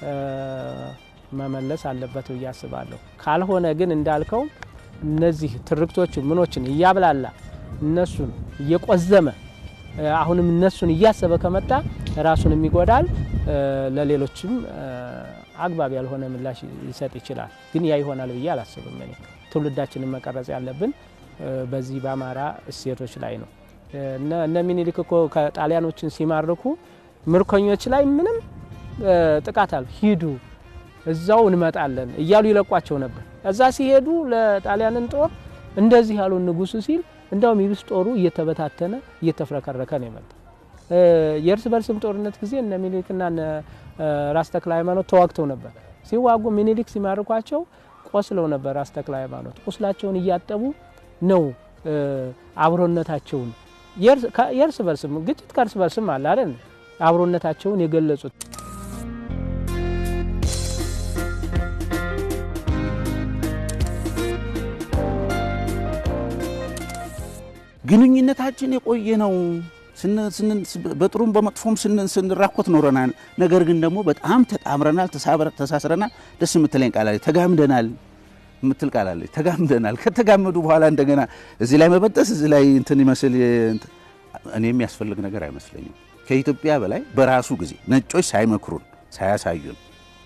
መመለስ አለበት ብዬ አስባለሁ። ካልሆነ ግን እንዳልከው እነዚህ ትርክቶችን ምኖችን እያብላላ እነሱን እየቆዘመ አሁንም እነሱን እያሰበ ከመጣ ራሱንም ይጎዳል፣ ለሌሎችም አግባብ ያልሆነ ምላሽ ሊሰጥ ይችላል። ግን ያ ይሆናል ብዬ አላስብም። እኔ ትውልዳችንን መቀረጽ ያለብን በዚህ በአማራ እሴቶች ላይ ነው። እነ ሚኒሊክ እኮ ከጣሊያኖችን ሲማርኩ ምርኮኞች ላይ ምንም ጥቃት አሉ ሂዱ እዛው እንመጣለን እያሉ ይለቋቸው ነበር። እዛ ሲሄዱ ለጣሊያንን ጦር እንደዚህ ያሉ ንጉሱ ሲል እንዳውም ይብስ ጦሩ እየተበታተነ እየተፍረከረከ ነው የመጣ። የእርስ በርስም ጦርነት ጊዜ እነ ሚኒሊክና እነ ራስ ተክለ ሃይማኖት ተዋግተው ነበር። ሲዋጉ ሚኒሊክ ሲማርኳቸው ቆስለው ነበር። ራስ ተክለ ሃይማኖት ቁስላቸውን እያጠቡ ነው አብሮነታቸውን የእርስ በርስም ግጭት ከእርስ በርስም አለ አይደል አብሮነታቸውን የገለጹት ግንኙነታችን የቆየ ነው። በጥሩም በመጥፎም ስንራኮት ኖረናል። ነገር ግን ደግሞ በጣም ተጣምረናል፣ ተሳስረናል። ደስ የምትለኝ ቃል አለች፣ ተጋምደናል የምትል ቃል አለች። ተጋምደናል። ከተጋመዱ በኋላ እንደገና እዚህ ላይ መበጠስ እዚህ ላይ እንትን ይመስል እኔ የሚያስፈልግ ነገር አይመስለኝም። ከኢትዮጵያ በላይ በራሱ ጊዜ ነጮች ሳይመክሩን ሳያሳዩን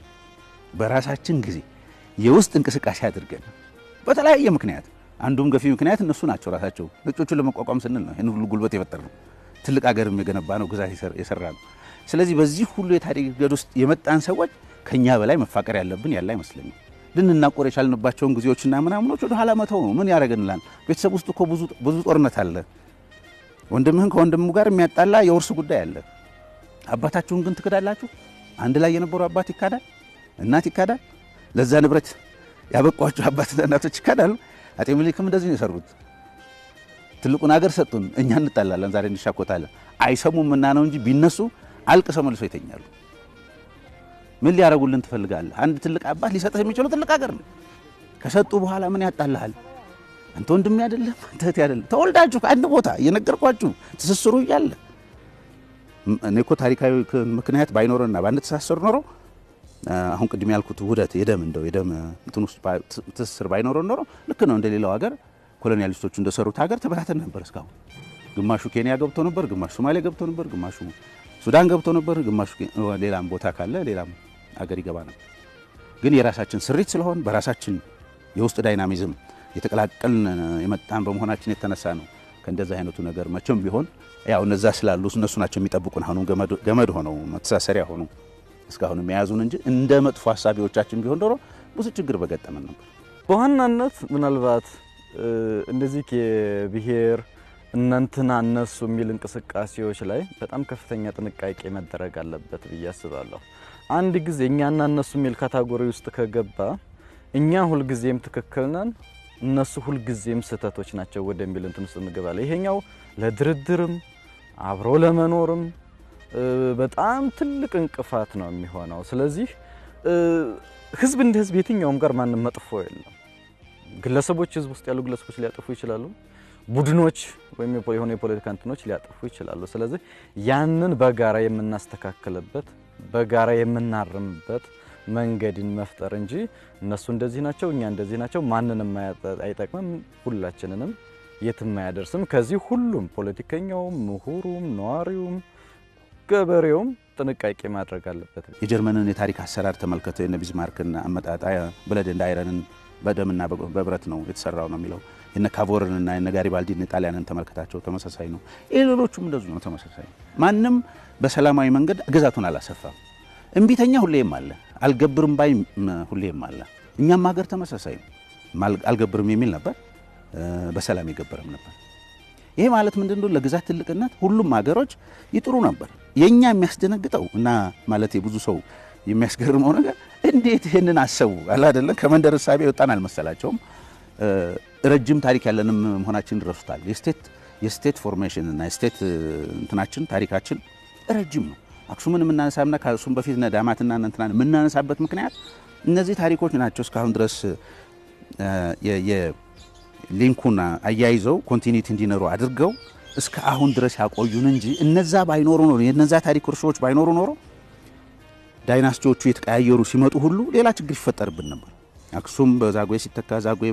በራሳችን ጊዜ የውስጥ እንቅስቃሴ አድርገን በተለያየ ምክንያት አንዱም ገፊ ምክንያት እነሱ ናቸው። ራሳቸው ነጮቹን ለመቋቋም ስንል ነው ይህን ሁሉ ጉልበት የፈጠር ነው። ትልቅ ሀገርም የገነባ ነው፣ ግዛት የሰራ ነው። ስለዚህ በዚህ ሁሉ የታሪክ ገድ ውስጥ የመጣን ሰዎች ከኛ በላይ መፋቀር ያለብን ያለ አይመስለኝም። ልንናቆር የቻልንባቸውን ጊዜዎችና ምናምኖች ወደ ኋላ መተው ነው። ምን ያደረግንላል? ቤተሰብ ውስጥ እኮ ብዙ ጦርነት አለ። ወንድምህን ከወንድሙ ጋር የሚያጣላ የውርስ ጉዳይ አለ። አባታችሁን ግን ትክዳላችሁ። አንድ ላይ የነበሩ አባት ይካዳል፣ እናት ይካዳል። ለዛ ንብረት ያበቋቸው አባትና እናቶች ይካዳሉ። አጤ ምኒልክም እንደዚህ ነው የሰሩት። ትልቁን ሀገር ሰጡን፣ እኛ እንጣላለን፣ ዛሬ እንሻኮታለን። አይሰሙም እና ነው እንጂ ቢነሱ አልቅሰው መልሶ ይተኛሉ። ምን ሊያደርጉልን ትፈልጋለህ? አንድ ትልቅ አባት ሊሰጥህ የሚችለው ትልቅ ሀገር ነው። ከሰጡ በኋላ ምን ያጣልሃል? አንተ ወንድሜ አይደለም፣ አንተ እህቴ አይደለም። ተወልዳችሁ ከአንድ ቦታ እየነገርኳችሁ ትስስሩ እያለ እኔ እኮ ታሪካዊ ምክንያት ባይኖረና ባንተሳሰሩ ኖሮ አሁን ቅድም ያልኩት ውህደት የደም እንደው የደም እንትን ውስጥ ትስስር ባይኖረን ኖሮ ልክ ነው እንደ ሌላው ሀገር ኮሎኒያሊስቶቹ እንደሰሩት ሀገር ተበታተን ነበር። እስካሁን ግማሹ ኬንያ ገብቶ ነበር፣ ግማሹ ሶማሌ ገብቶ ነበር፣ ግማሹ ሱዳን ገብቶ ነበር፣ ግማሹ ሌላም ቦታ ካለ ሌላም ሀገር ይገባ ነበር። ግን የራሳችን ስሪት ስለሆን በራሳችን የውስጥ ዳይናሚዝም የተቀላቀልን የመጣን በመሆናችን የተነሳ ነው ከእንደዚህ አይነቱ ነገር መቼም ቢሆን ያው እነዛ ስላሉ እነሱ ናቸው የሚጠብቁን። አሁኑ ገመድ ሆነው መተሳሰሪያ ሆኑ እስካሁን የያዙን እንጂ እንደ መጥፎ ሀሳቢዎቻችን ቢሆን ዶሮ ብዙ ችግር በገጠመን ነበር። በዋናነት ምናልባት እንደዚህ የብሔር እናንትና እነሱ የሚል እንቅስቃሴዎች ላይ በጣም ከፍተኛ ጥንቃቄ መደረግ አለበት ብዬ አስባለሁ። አንድ ጊዜ እኛና እነሱ የሚል ካታጎሪ ውስጥ ከገባ እኛ ሁልጊዜም ትክክል ነን፣ እነሱ ሁልጊዜም ስህተቶች ናቸው ወደሚል እንትን ውስጥ እንገባለን። ይሄኛው ለድርድርም አብሮ ለመኖርም በጣም ትልቅ እንቅፋት ነው የሚሆነው። ስለዚህ ህዝብ እንደ ህዝብ የትኛውም ጋር ማንም መጥፎ የለም። ግለሰቦች ህዝብ ውስጥ ያሉ ግለሰቦች ሊያጠፉ ይችላሉ። ቡድኖች ወይም የሆኑ የፖለቲካ እንትኖች ሊያጠፉ ይችላሉ። ስለዚህ ያንን በጋራ የምናስተካክልበት በጋራ የምናርምበት መንገድን መፍጠር እንጂ እነሱ እንደዚህ ናቸው፣ እኛ እንደዚህ ናቸው ማንንም አይጠቅምም፣ ሁላችንንም የትም አያደርስም። ከዚህ ሁሉም ፖለቲከኛውም፣ ምሁሩም፣ ነዋሪውም፣ ገበሬውም ጥንቃቄ ማድረግ አለበት። የጀርመንን የታሪክ አሰራር ተመልከተው የነ ቢዝማርክን አመጣጣ ብለድ እንደ አይረንን በደምና በብረት ነው የተሰራው ነው የሚለው የነ ካቮርንና የነ ጋሪባልዲን ጣሊያንን ተመልከታቸው ተመሳሳይ ነው። ይህ ሌሎቹም እንደዙ ነው ተመሳሳይ። ማንም በሰላማዊ መንገድ ግዛቱን አላሰፋም። እምቢተኛ ሁሌም አለ፣ አልገብርም ባይ ሁሌም አለ። እኛም ሀገር ተመሳሳይ ነው። አልገብርም የሚል ነበር፣ በሰላም የገበረም ነበር። ይሄ ማለት ምንድን ነው? ለግዛት ትልቅነት ሁሉም ሀገሮች ይጥሩ ነበር። የእኛ የሚያስደነግጠው እና ማለት የብዙ ሰው የሚያስገርመው ነገር እንዴት ይህንን አሰቡ አለ አይደለም። ከመንደር እሳቤ የወጣን አልመሰላቸውም። ረጅም ታሪክ ያለንም መሆናችን ረሱታል። የስቴት የስቴት ፎርሜሽን እና የስቴት እንትናችን ታሪካችን ረጅም ነው። አክሱምን የምናነሳና ከአክሱም በፊት ዳማትና እንትናን የምናነሳበት ምክንያት እነዚህ ታሪኮች ናቸው። እስካሁን ድረስ የሊንኩን አያይዘው ኮንቲኒቲ እንዲኖሩ አድርገው እስከ አሁን ድረስ ያቆዩን እንጂ እነዛ ባይኖሩ ኖሮ የነዛ ታሪክ እርሾዎች ባይኖሩ ኖሮ ዳይናስቲዎቹ የተቀያየሩ ሲመጡ ሁሉ ሌላ ችግር ይፈጠርብን ነበር። አክሱም በዛጉዌ ሲተካ ዛጉዌ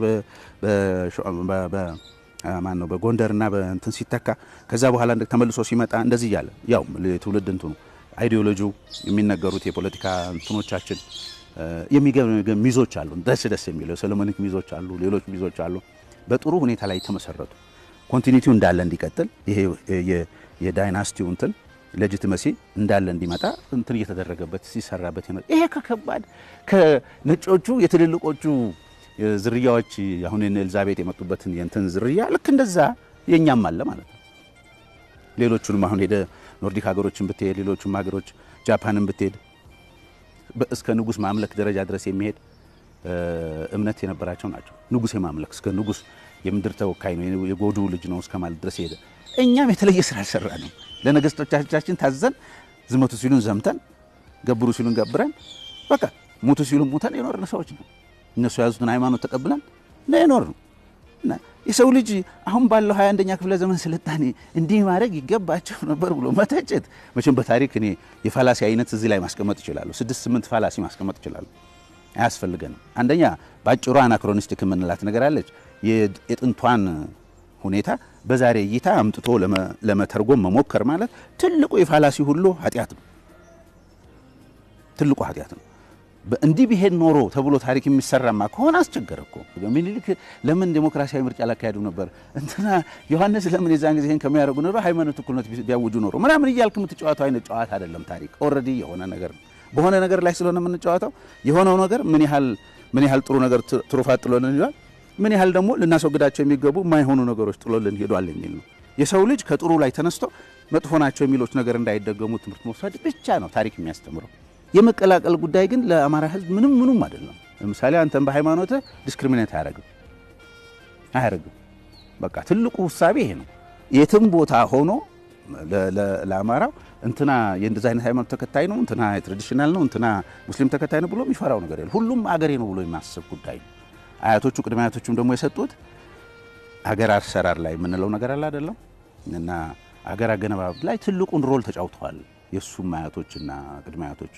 ማን ነው በጎንደርና በእንትን ሲተካ ከዛ በኋላ ተመልሶ ሲመጣ እንደዚህ እያለ ያው የትውልድ እንትኑ አይዲዮሎጂው የሚነገሩት የፖለቲካ እንትኖቻችን የሚገርም ሚዞች አሉ። ደስ ደስ የሚለው የሰሎሞኒክ ሚዞች አሉ፣ ሌሎች ሚዞች አሉ። በጥሩ ሁኔታ ላይ የተመሰረቱ ኮንቲኒቲው እንዳለ እንዲቀጥል ይሄ የዳይናስቲው እንትን ሌጂቲመሲ እንዳለ እንዲመጣ እንትን እየተደረገበት ሲሰራበት ይመጣ። ይሄ ከከባድ ከነጮቹ የትልልቆቹ ዝርያዎች አሁን የነ ኤልዛቤት የመጡበትን የእንትን ዝርያ ልክ እንደዛ የኛም አለ ማለት ነው። ሌሎቹንም አሁን ሄደ ኖርዲክ ሀገሮችን ብትሄድ፣ ሌሎቹም ሀገሮች ጃፓንን ብትሄድ እስከ ንጉስ ማምለክ ደረጃ ድረስ የሚሄድ እምነት የነበራቸው ናቸው። ንጉስ የማምለክ እስከ ንጉስ የምድር ተወካይ ነው የጎዱ ልጅ ነው እስከ ማለት ድረስ ሄደ። እኛም የተለየ ስራ አልሰራ ነው። ለነገስቶቻችን ታዘን ዝመቱ ሲሉን ዘምተን ገብሩ ሲሉን ገብረን በቃ ሙቱ ሲሉን ሙተን የኖርን ሰዎች ነው። እነሱ የያዙትን ሃይማኖት ተቀብለን ነው የኖር ነው። እና የሰው ልጅ አሁን ባለው 21ኛ ክፍለ ዘመን ስልጣኔ እንዲህ ማድረግ ይገባቸው ነበር ብሎ መተቸት መቼም በታሪክ እኔ የፋላሲ አይነት እዚህ ላይ ማስቀመጥ ይችላሉ። ስድስት ስምንት ፋላሲ ማስቀመጥ ይችላሉ። አያስፈልገንም። አንደኛ በአጭሩ አናክሮኒስቲክ የምንላት ነገር አለች። የጥንቷን ሁኔታ በዛሬ እይታ አምጥቶ ለመተርጎም መሞከር ማለት ትልቁ የፋላሲ ሁሉ ኃጢአት ነው። ትልቁ ኃጢአት ነው። እንዲህ ቢሄድ ኖሮ ተብሎ ታሪክ የሚሰራማ ከሆነ አስቸገረ እኮ። ምኒልክ ለምን ዴሞክራሲያዊ ምርጫ ላካሄዱ ነበር? እንትና ዮሐንስ ለምን የዛን ጊዜ ይሄን ከሚያደርጉ ኖሮ ሃይማኖት እኩልነት ቢያውጁ ኖሮ ምናምን እያልክ የምትጫወተው አይነት ጨዋታ አይደለም። ታሪክ ኦልሬዲ የሆነ ነገር ነው። በሆነ ነገር ላይ ስለሆነ የምንጫወተው የሆነው ነገር ምን ያህል ምን ያህል ጥሩ ነገር ትሩፋት ጥሎልን ይሏል፣ ምን ያህል ደግሞ ልናስወግዳቸው የሚገቡ የማይሆኑ ነገሮች ጥሎልን ሄዷል የሚል ነው። የሰው ልጅ ከጥሩ ላይ ተነስቶ መጥፎ ናቸው የሚሎች ነገር እንዳይደገሙ ትምህርት መውሰድ ብቻ ነው ታሪክ የሚያስተምረው። የመቀላቀል ጉዳይ ግን ለአማራ ሕዝብ ምንም ምኑም አይደለም። ለምሳሌ አንተን በሃይማኖት ዲስክሪሚኔት አያደርግም አያደርግም። በቃ ትልቁ ውሳቤ ይሄ ነው። የትም ቦታ ሆኖ ለአማራው እንትና የእንደዚ አይነት ሃይማኖት ተከታይ ነው፣ እንትና ትራዲሽናል ነው፣ እንትና ሙስሊም ተከታይ ነው ብሎ የሚፈራው ነገር የለም። ሁሉም አገሬ ነው ብሎ የማስብ ጉዳይ ነው። አያቶቹ ቅድመ አያቶቹም ደግሞ የሰጡት አገር አሰራር ላይ የምንለው ነገር አለ አይደለም እና አገር አገነባብ ላይ ትልቁን ሮል ተጫውተዋል የእሱም አያቶችና ቅድመ አያቶች።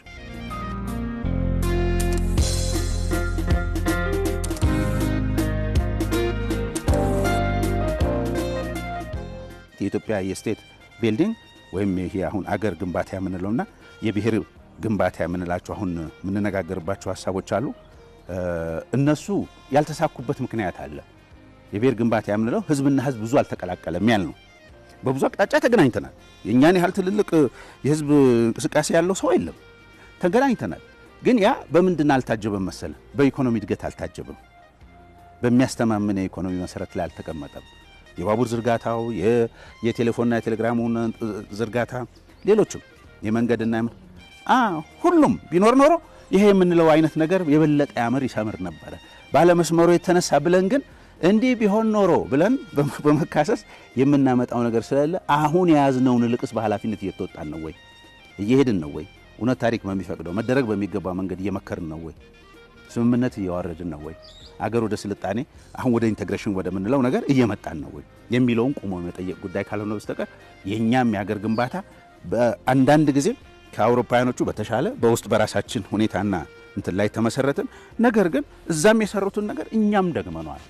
የኢትዮጵያ የስቴት ቢልዲንግ ወይም ይሄ አሁን አገር ግንባታ የምንለውና የብሔር ግንባታ የምንላቸው አሁን የምንነጋገርባቸው ሀሳቦች አሉ። እነሱ ያልተሳኩበት ምክንያት አለ። የብሔር ግንባታ የምንለው ህዝብና ህዝብ ብዙ አልተቀላቀለም ያል ነው። በብዙ አቅጣጫ ተገናኝተናል። የእኛን ያህል ትልልቅ የህዝብ እንቅስቃሴ ያለው ሰው የለም። ተገናኝተናል። ግን ያ በምንድን አልታጀበም መሰለ? በኢኮኖሚ እድገት አልታጀበም። በሚያስተማምን የኢኮኖሚ መሰረት ላይ አልተቀመጠም። የባቡር ዝርጋታው፣ የቴሌፎንና የቴሌግራሙን ዝርጋታ፣ ሌሎችም የመንገድና ሁሉም ቢኖር ኖሮ ይሄ የምንለው አይነት ነገር የበለጠ ያምር ይሰምር ነበረ። ባለመስመሩ የተነሳ ብለን ግን እንዲህ ቢሆን ኖሮ ብለን በመካሰስ የምናመጣው ነገር ስለሌለ አሁን የያዝነውን ልቅስ በኃላፊነት እየተወጣን ነው ወይ? እየሄድን ነው ወይ? እውነት ታሪክ በሚፈቅደው መደረግ በሚገባ መንገድ እየመከርን ነው ወይ? ስምምነት እያዋረድን ነው ወይ? አገር ወደ ስልጣኔ አሁን ወደ ኢንቴግሬሽን ወደምንለው ነገር እየመጣን ነው ወይ የሚለውን ቁሞ የመጠየቅ ጉዳይ ካልሆነ በስተቀር የእኛም የአገር ግንባታ በአንዳንድ ጊዜ ከአውሮፓውያኖቹ በተሻለ በውስጥ በራሳችን ሁኔታና እንትን ላይ ተመሰረትን። ነገር ግን እዛም የሰሩትን ነገር እኛም ደግመነዋል።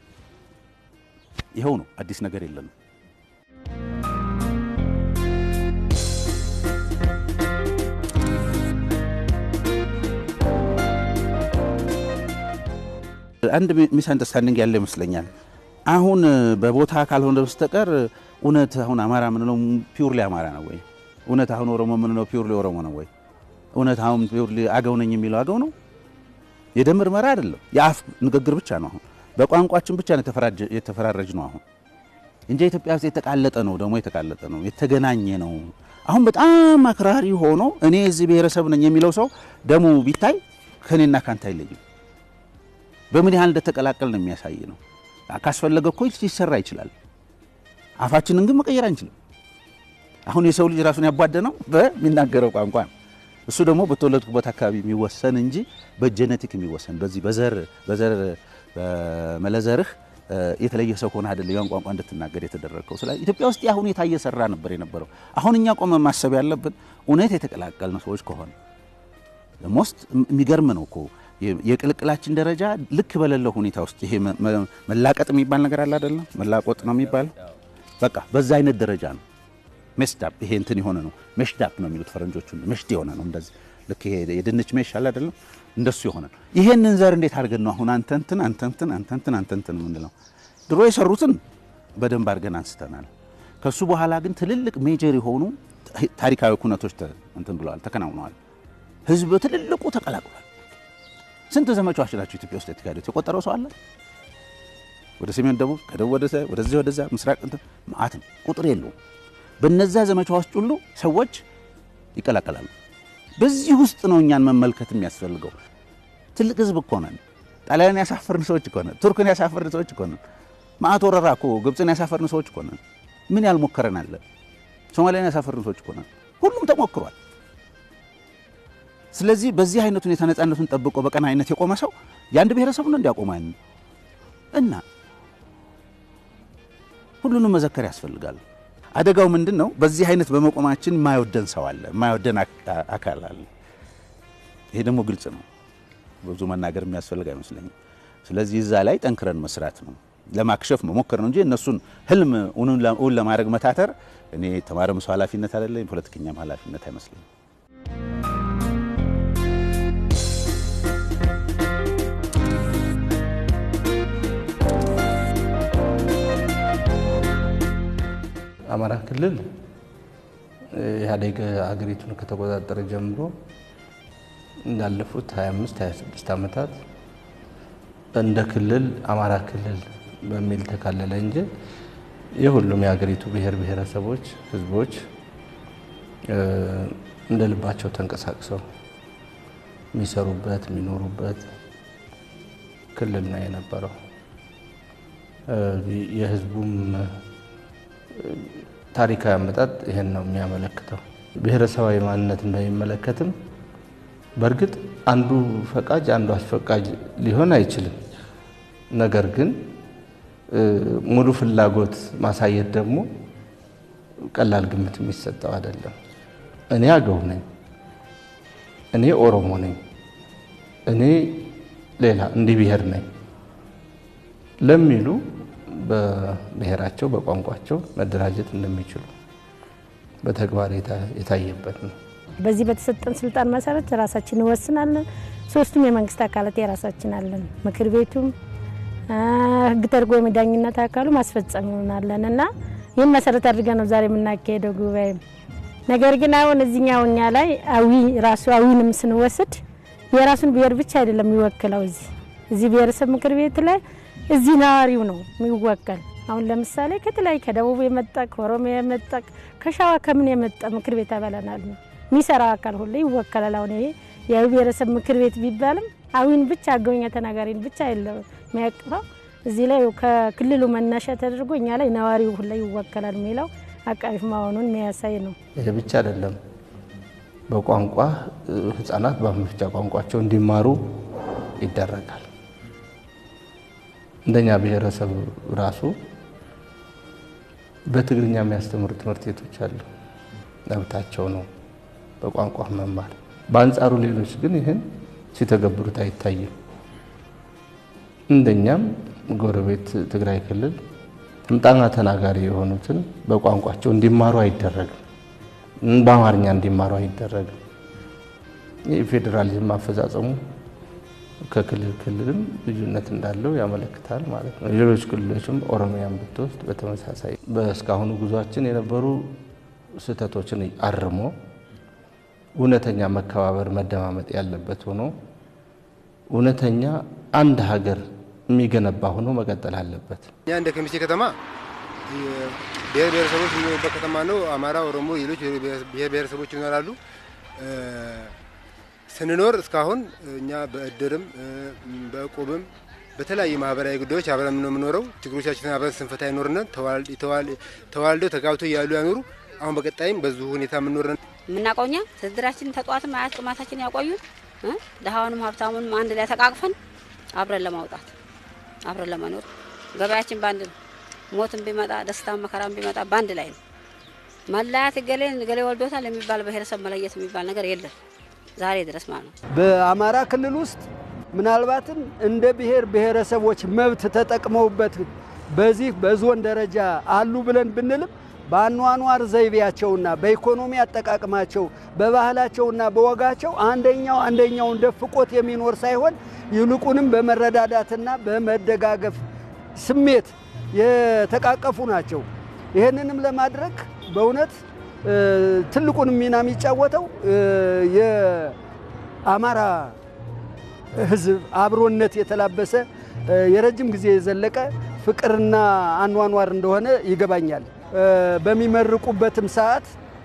ይኸው ነው፣ አዲስ ነገር የለንም። አንድ ሚስ አንደርስታንዲንግ ያለ ይመስለኛል። አሁን በቦታ ካልሆነ በስተቀር እውነት አሁን አማራ ምንለው ፒውርሊ አማራ ነው ወይ? እውነት አሁን ኦሮሞ ምንለው ፒውርሊ ኦሮሞ ነው ወይ? እውነት አሁን ፒውርሊ አገው ነኝ የሚለው አገው ነው? የደም ምርመራ አይደለም፣ የአፍ ንግግር ብቻ ነው። አሁን በቋንቋችን ብቻ ነው የተፈራረጅ ነው አሁን እንጂ ኢትዮጵያ ውስጥ የተቃለጠ ነው፣ ደግሞ የተቃለጠ ነው፣ የተገናኘ ነው። አሁን በጣም አክራሪ ሆኖ እኔ እዚህ ብሔረሰብ ነኝ የሚለው ሰው ደሙ ቢታይ ከኔና ካንተ አይለይም። በምን ያህል እንደተቀላቀል ነው የሚያሳይ ነው። ካስፈለገ እኮ ሊሰራ ይችላል። አፋችንን ግን መቀየር አንችልም። አሁን የሰው ልጅ ራሱን ያቧደነው በሚናገረው ቋንቋ ነው። እሱ ደግሞ በተወለድኩበት አካባቢ የሚወሰን እንጂ በጀኔቲክ የሚወሰን በዚህ በዘር በዘር በመለዘርህ የተለየ ሰው ከሆነ አይደለም ያን ቋንቋ እንድትናገር የተደረገው። ስለዚህ ኢትዮጵያ ውስጥ ያ ሁኔታ እየሰራ ነበር የነበረው። አሁን እኛ ቆመ ማሰብ ያለብን እውነት የተቀላቀልን ሰዎች ከሆነ ሞስት የሚገርም ነው እኮ የቅልቅላችን ደረጃ ልክ በሌለው ሁኔታ ውስጥ ይሄ መላቀጥ የሚባል ነገር አለ አይደለም? መላቆጥ ነው የሚባለው። በቃ በዛ አይነት ደረጃ ነው። ሜስዳፕ ይሄ እንትን የሆነ ነው። ሜሽዳፕ ነው የሚሉት ፈረንጆቹ። ሜሽድ የሆነ ነው እንደዚህ ልክ ይሄ የድንች ሜሽ አለ አይደለም? እንደሱ የሆነ ነው። ይሄንን ዘር እንዴት አድርገን ነው አሁን አንተ እንትን አንተ እንትን አንተ እንትን አንተ እንትን የምንለው? ድሮ የሰሩትን በደንብ አድርገን አንስተናል። ከሱ በኋላ ግን ትልልቅ ሜጀር የሆኑ ታሪካዊ ኩነቶች እንትን ብለዋል፣ ተከናውነዋል። ህዝብ ትልልቁ ተቀላቅሏል። ስንት ዘመቻዎች ናቸው ኢትዮጵያ ውስጥ የተካሄዱት? የቆጠረው ሰው አለ? ወደ ሰሜን፣ ደቡብ፣ ከደቡብ ወደ ወደዚህ ወደዛ ምስራቅ እንትን መዓት ነው፣ ቁጥር የለውም። በነዛ ዘመቻዎች ሁሉ ሰዎች ይቀላቀላሉ። በዚህ ውስጥ ነው እኛን መመልከት የሚያስፈልገው። ትልቅ ህዝብ እኮ ነን። ጣሊያንን ያሳፈርን ሰዎች እኮ ነን። ቱርክን ያሳፈርን ሰዎች እኮ ነን። መዓት ወረራ እኮ ግብፅን ያሳፈርን ሰዎች እኮ ነን። ምን ያልሞከረን አለ? ሶማሊያን ያሳፈርን ሰዎች እኮ ነን። ሁሉም ተሞክሯል። ስለዚህ በዚህ አይነት ሁኔታ ነፃነቱን ጠብቆ በቀና አይነት የቆመ ሰው የአንድ ብሔረሰብ ነው እንዲያቆመ እና ሁሉንም መዘከር ያስፈልጋል። አደጋው ምንድን ነው? በዚህ አይነት በመቆማችን የማይወደን ሰው አለ፣ የማይወደን አካል አለ። ይሄ ደግሞ ግልጽ ነው። ብዙ መናገር የሚያስፈልግ አይመስለኝም። ስለዚህ እዛ ላይ ጠንክረን መስራት ነው፣ ለማክሸፍ መሞከር ነው እንጂ እነሱን ህልም እውን ለማድረግ መታተር እኔ የተማረም ሰው ኃላፊነት አይደለም፣ የፖለቲከኛም ኃላፊነት አይመስለኝም። አማራ ክልል ኢህአዴግ ሀገሪቱን ከተቆጣጠረ ጀምሮ እንዳለፉት 25 26 ዓመታት እንደ ክልል አማራ ክልል በሚል ተካለለ እንጂ የሁሉም የሀገሪቱ ብሔር ብሔረሰቦች፣ ህዝቦች እንደ ልባቸው ተንቀሳቅሰው የሚሰሩበት የሚኖሩበት ክልል ነው የነበረው። የህዝቡም ታሪካዊ አመጣጥ ይሄን ነው የሚያመለክተው። ብሔረሰባዊ ማንነትን በሚመለከትም በእርግጥ አንዱ ፈቃጅ አንዱ አስፈቃጅ ሊሆን አይችልም። ነገር ግን ሙሉ ፍላጎት ማሳየት ደግሞ ቀላል ግምት የሚሰጠው አይደለም። እኔ አገው ነኝ፣ እኔ ኦሮሞ ነኝ፣ እኔ ሌላ እንዲህ ብሔር ነኝ ለሚሉ በብሔራቸው በቋንቋቸው መደራጀት እንደሚችሉ በተግባር የታየበት ነው። በዚህ በተሰጠን ስልጣን መሰረት ራሳችን እንወስናለን። ሶስቱም የመንግስት አካላት የራሳችን አለን። ምክር ቤቱም ህግ ተርጎ የዳኝነት አካሉ ማስፈጸም ይሆናለን እና ይህን መሰረት አድርገን ነው ዛሬ የምናካሄደው ጉባኤ። ነገር ግን አሁን እዚኛው እኛ ላይ አዊ ራሱ አዊንም ስንወስድ የራሱን ብሔር ብቻ አይደለም የሚወክለው እዚህ እዚህ ብሔረሰብ ምክር ቤት ላይ እዚህ ነዋሪው ነው የሚወከል። አሁን ለምሳሌ ከተለያዩ ከደቡብ የመጣ ከኦሮሚያ የመጣ ከሸዋ ከምን የመጣ ምክር ቤት አበላናል የሚሰራው አካል ሁሉ ይወከላል። አሁን ይሄ የብሔረሰብ ምክር ቤት ቢባልም አዊን ብቻ አገውኛ ተናጋሪን ብቻ የለም የሚያቅፈው እዚህ ላይ ከክልሉ መነሻ ተደርጎ እኛ ላይ ነዋሪው ሁላ ይወከላል የሚለው አቃፊ መሆኑን የሚያሳይ ነው። ይሄ ብቻ አይደለም። በቋንቋ ህጻናት በአፍ መፍቻ ቋንቋቸው እንዲማሩ ይደረጋል። እንደኛ ብሔረሰብ ራሱ በትግርኛ የሚያስተምሩ ትምህርት ቤቶች አሉ። መብታቸው ነው በቋንቋ መማር። በአንጻሩ ሌሎች ግን ይህን ሲተገብሩት አይታይም። እንደኛም ጎረቤት ትግራይ ክልል ጥምጣና ተናጋሪ የሆኑትን በቋንቋቸው እንዲማሩ አይደረግም። በአማርኛ እንዲማሩ አይደረግም። የፌዴራሊዝም አፈጻጸሙ ከክልል ክልልም ልዩነት እንዳለው ያመለክታል ማለት ነው። ሌሎች ክልሎችም ኦሮሚያን ብትወስድ በተመሳሳይ በእስካሁኑ ጉዟችን የነበሩ ስህተቶችን አርሞ እውነተኛ መከባበር፣ መደማመጥ ያለበት ሆኖ እውነተኛ አንድ ሀገር የሚገነባ ሆኖ መቀጠል አለበት። እኛ እንደ ከሚሴ ከተማ ብሔር ብሔረሰቦች የሚኖሩበት ከተማ ነው። አማራ፣ ኦሮሞ፣ ሌሎች ብሔር ብሔረሰቦች ይኖራሉ። ስንኖር እስካሁን እኛ በእድርም በእቁብም በተለያዩ ማህበራዊ ጉዳዮች አብረን ነው የምኖረው። ችግሮቻችንን አብረን ስንፈታ ይኖርነን ተዋልደው ተጋብተው እያሉ ያኖሩ አሁን በቀጣይም በዙ ሁኔታ የምንኖረን የምናውቀው እኛ ትድራችን ተጧትም አያት ቅማታችን ያቆዩን ድሃውንም ሀብታሙንም አንድ ላይ ተቃቅፈን አብረን ለማውጣት አብረን ለመኖር ገበያችን በአንድ ነው። ሞትም ቢመጣ ደስታም መከራም ቢመጣ በአንድ ላይ ነው። መለያት ገሌን ገሌ ወልዶታል የሚባል ብሔረሰብ መለየት የሚባል ነገር የለም ዛሬ ድረስ ማለት ነው። በአማራ ክልል ውስጥ ምናልባትም እንደ ብሔር ብሔረሰቦች መብት ተጠቅመውበት በዚህ በዞን ደረጃ አሉ ብለን ብንልም በአኗኗር ዘይቤያቸውና በኢኮኖሚ አጠቃቅማቸው በባህላቸውና በወጋቸው አንደኛው አንደኛውን ደፍቆት የሚኖር ሳይሆን ይልቁንም በመረዳዳትና በመደጋገፍ ስሜት የተቃቀፉ ናቸው። ይህንንም ለማድረግ በእውነት ትልቁን ሚና የሚጫወተው የአማራ ሕዝብ አብሮነት የተላበሰ የረጅም ጊዜ የዘለቀ ፍቅርና አኗኗር እንደሆነ ይገባኛል። በሚመርቁበትም ሰዓት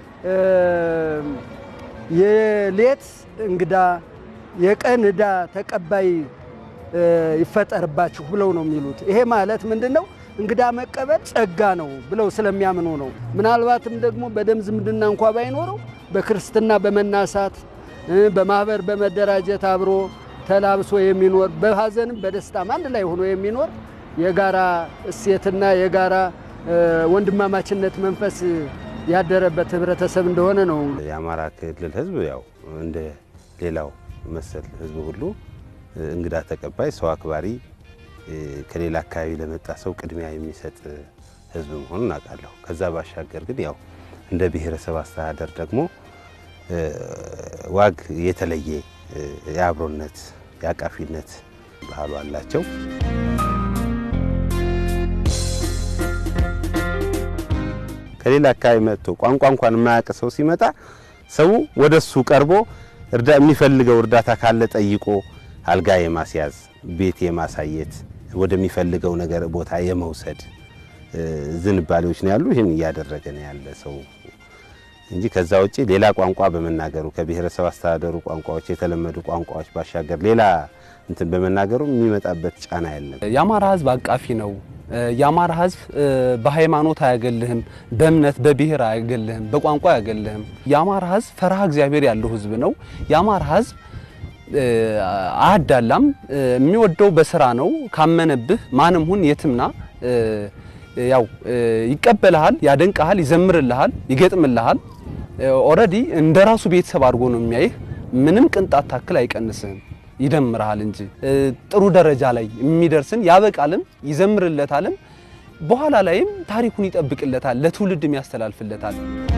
የሌት እንግዳ የቀን ዕዳ ተቀባይ ይፈጠርባችሁ ብለው ነው የሚሉት። ይሄ ማለት ምንድን ነው? እንግዳ መቀበል ጸጋ ነው ብለው ስለሚያምኑ ነው። ምናልባትም ደግሞ በደም ዝምድና እንኳ ባይኖረው በክርስትና በመናሳት በማህበር በመደራጀት አብሮ ተላብሶ የሚኖር በሀዘንም በደስታም አንድ ላይ ሆኖ የሚኖር የጋራ እሴትና የጋራ ወንድማማችነት መንፈስ ያደረበት ህብረተሰብ እንደሆነ ነው። የአማራ ክልል ህዝብ ያው እንደ ሌላው መሰል ህዝብ ሁሉ እንግዳ ተቀባይ፣ ሰው አክባሪ፣ ከሌላ አካባቢ ለመጣ ሰው ቅድሚያ የሚሰጥ ህዝብ መሆኑን አውቃለሁ። ከዛ ባሻገር ግን ያው እንደ ብሔረሰብ አስተዳደር ደግሞ ዋግ የተለየ የአብሮነት የአቃፊነት ባህሉ አላቸው። ከሌላ አካባቢ መጥቶ ቋንቋ እንኳን የማያውቅ ሰው ሲመጣ ሰው ወደ እሱ ቀርቦ የሚፈልገው እርዳታ ካለ ጠይቆ አልጋ የማስያዝ ቤት የማሳየት ወደሚፈልገው ነገር ቦታ የመውሰድ ዝንባሌዎች ነው ያሉ። ይህን እያደረገ ነው ያለ ሰው እንጂ ከዛ ውጪ ሌላ ቋንቋ በመናገሩ ከብሔረሰብ አስተዳደሩ ቋንቋዎች የተለመዱ ቋንቋዎች ባሻገር ሌላ እንትን በመናገሩ የሚመጣበት ጫና የለም። የአማራ ህዝብ አቃፊ ነው። የአማራ ህዝብ በሃይማኖት አያገልህም፣ በእምነት በብሔር አያገልህም፣ በቋንቋ አያገልህም። የአማራ ህዝብ ፈርሃ እግዚአብሔር ያለው ህዝብ ነው። የአማራ ህዝብ አያዳላም። የሚወደው በስራ ነው። ካመነብህ ማንም ሁን የትምና ያው ይቀበልሃል፣ ያደንቀሃል፣ ይዘምርልሃል፣ ይገጥምልሃል። ኦልሬዲ እንደ ራሱ ቤተሰብ አድርጎ ነው የሚያይህ። ምንም ቅንጣት ታክል አይቀንስህም፣ ይደምርሃል እንጂ ጥሩ ደረጃ ላይ የሚደርስን ያበቃልም፣ ይዘምርለታልም፣ በኋላ ላይም ታሪኩን ይጠብቅለታል፣ ለትውልድም ያስተላልፍለታል።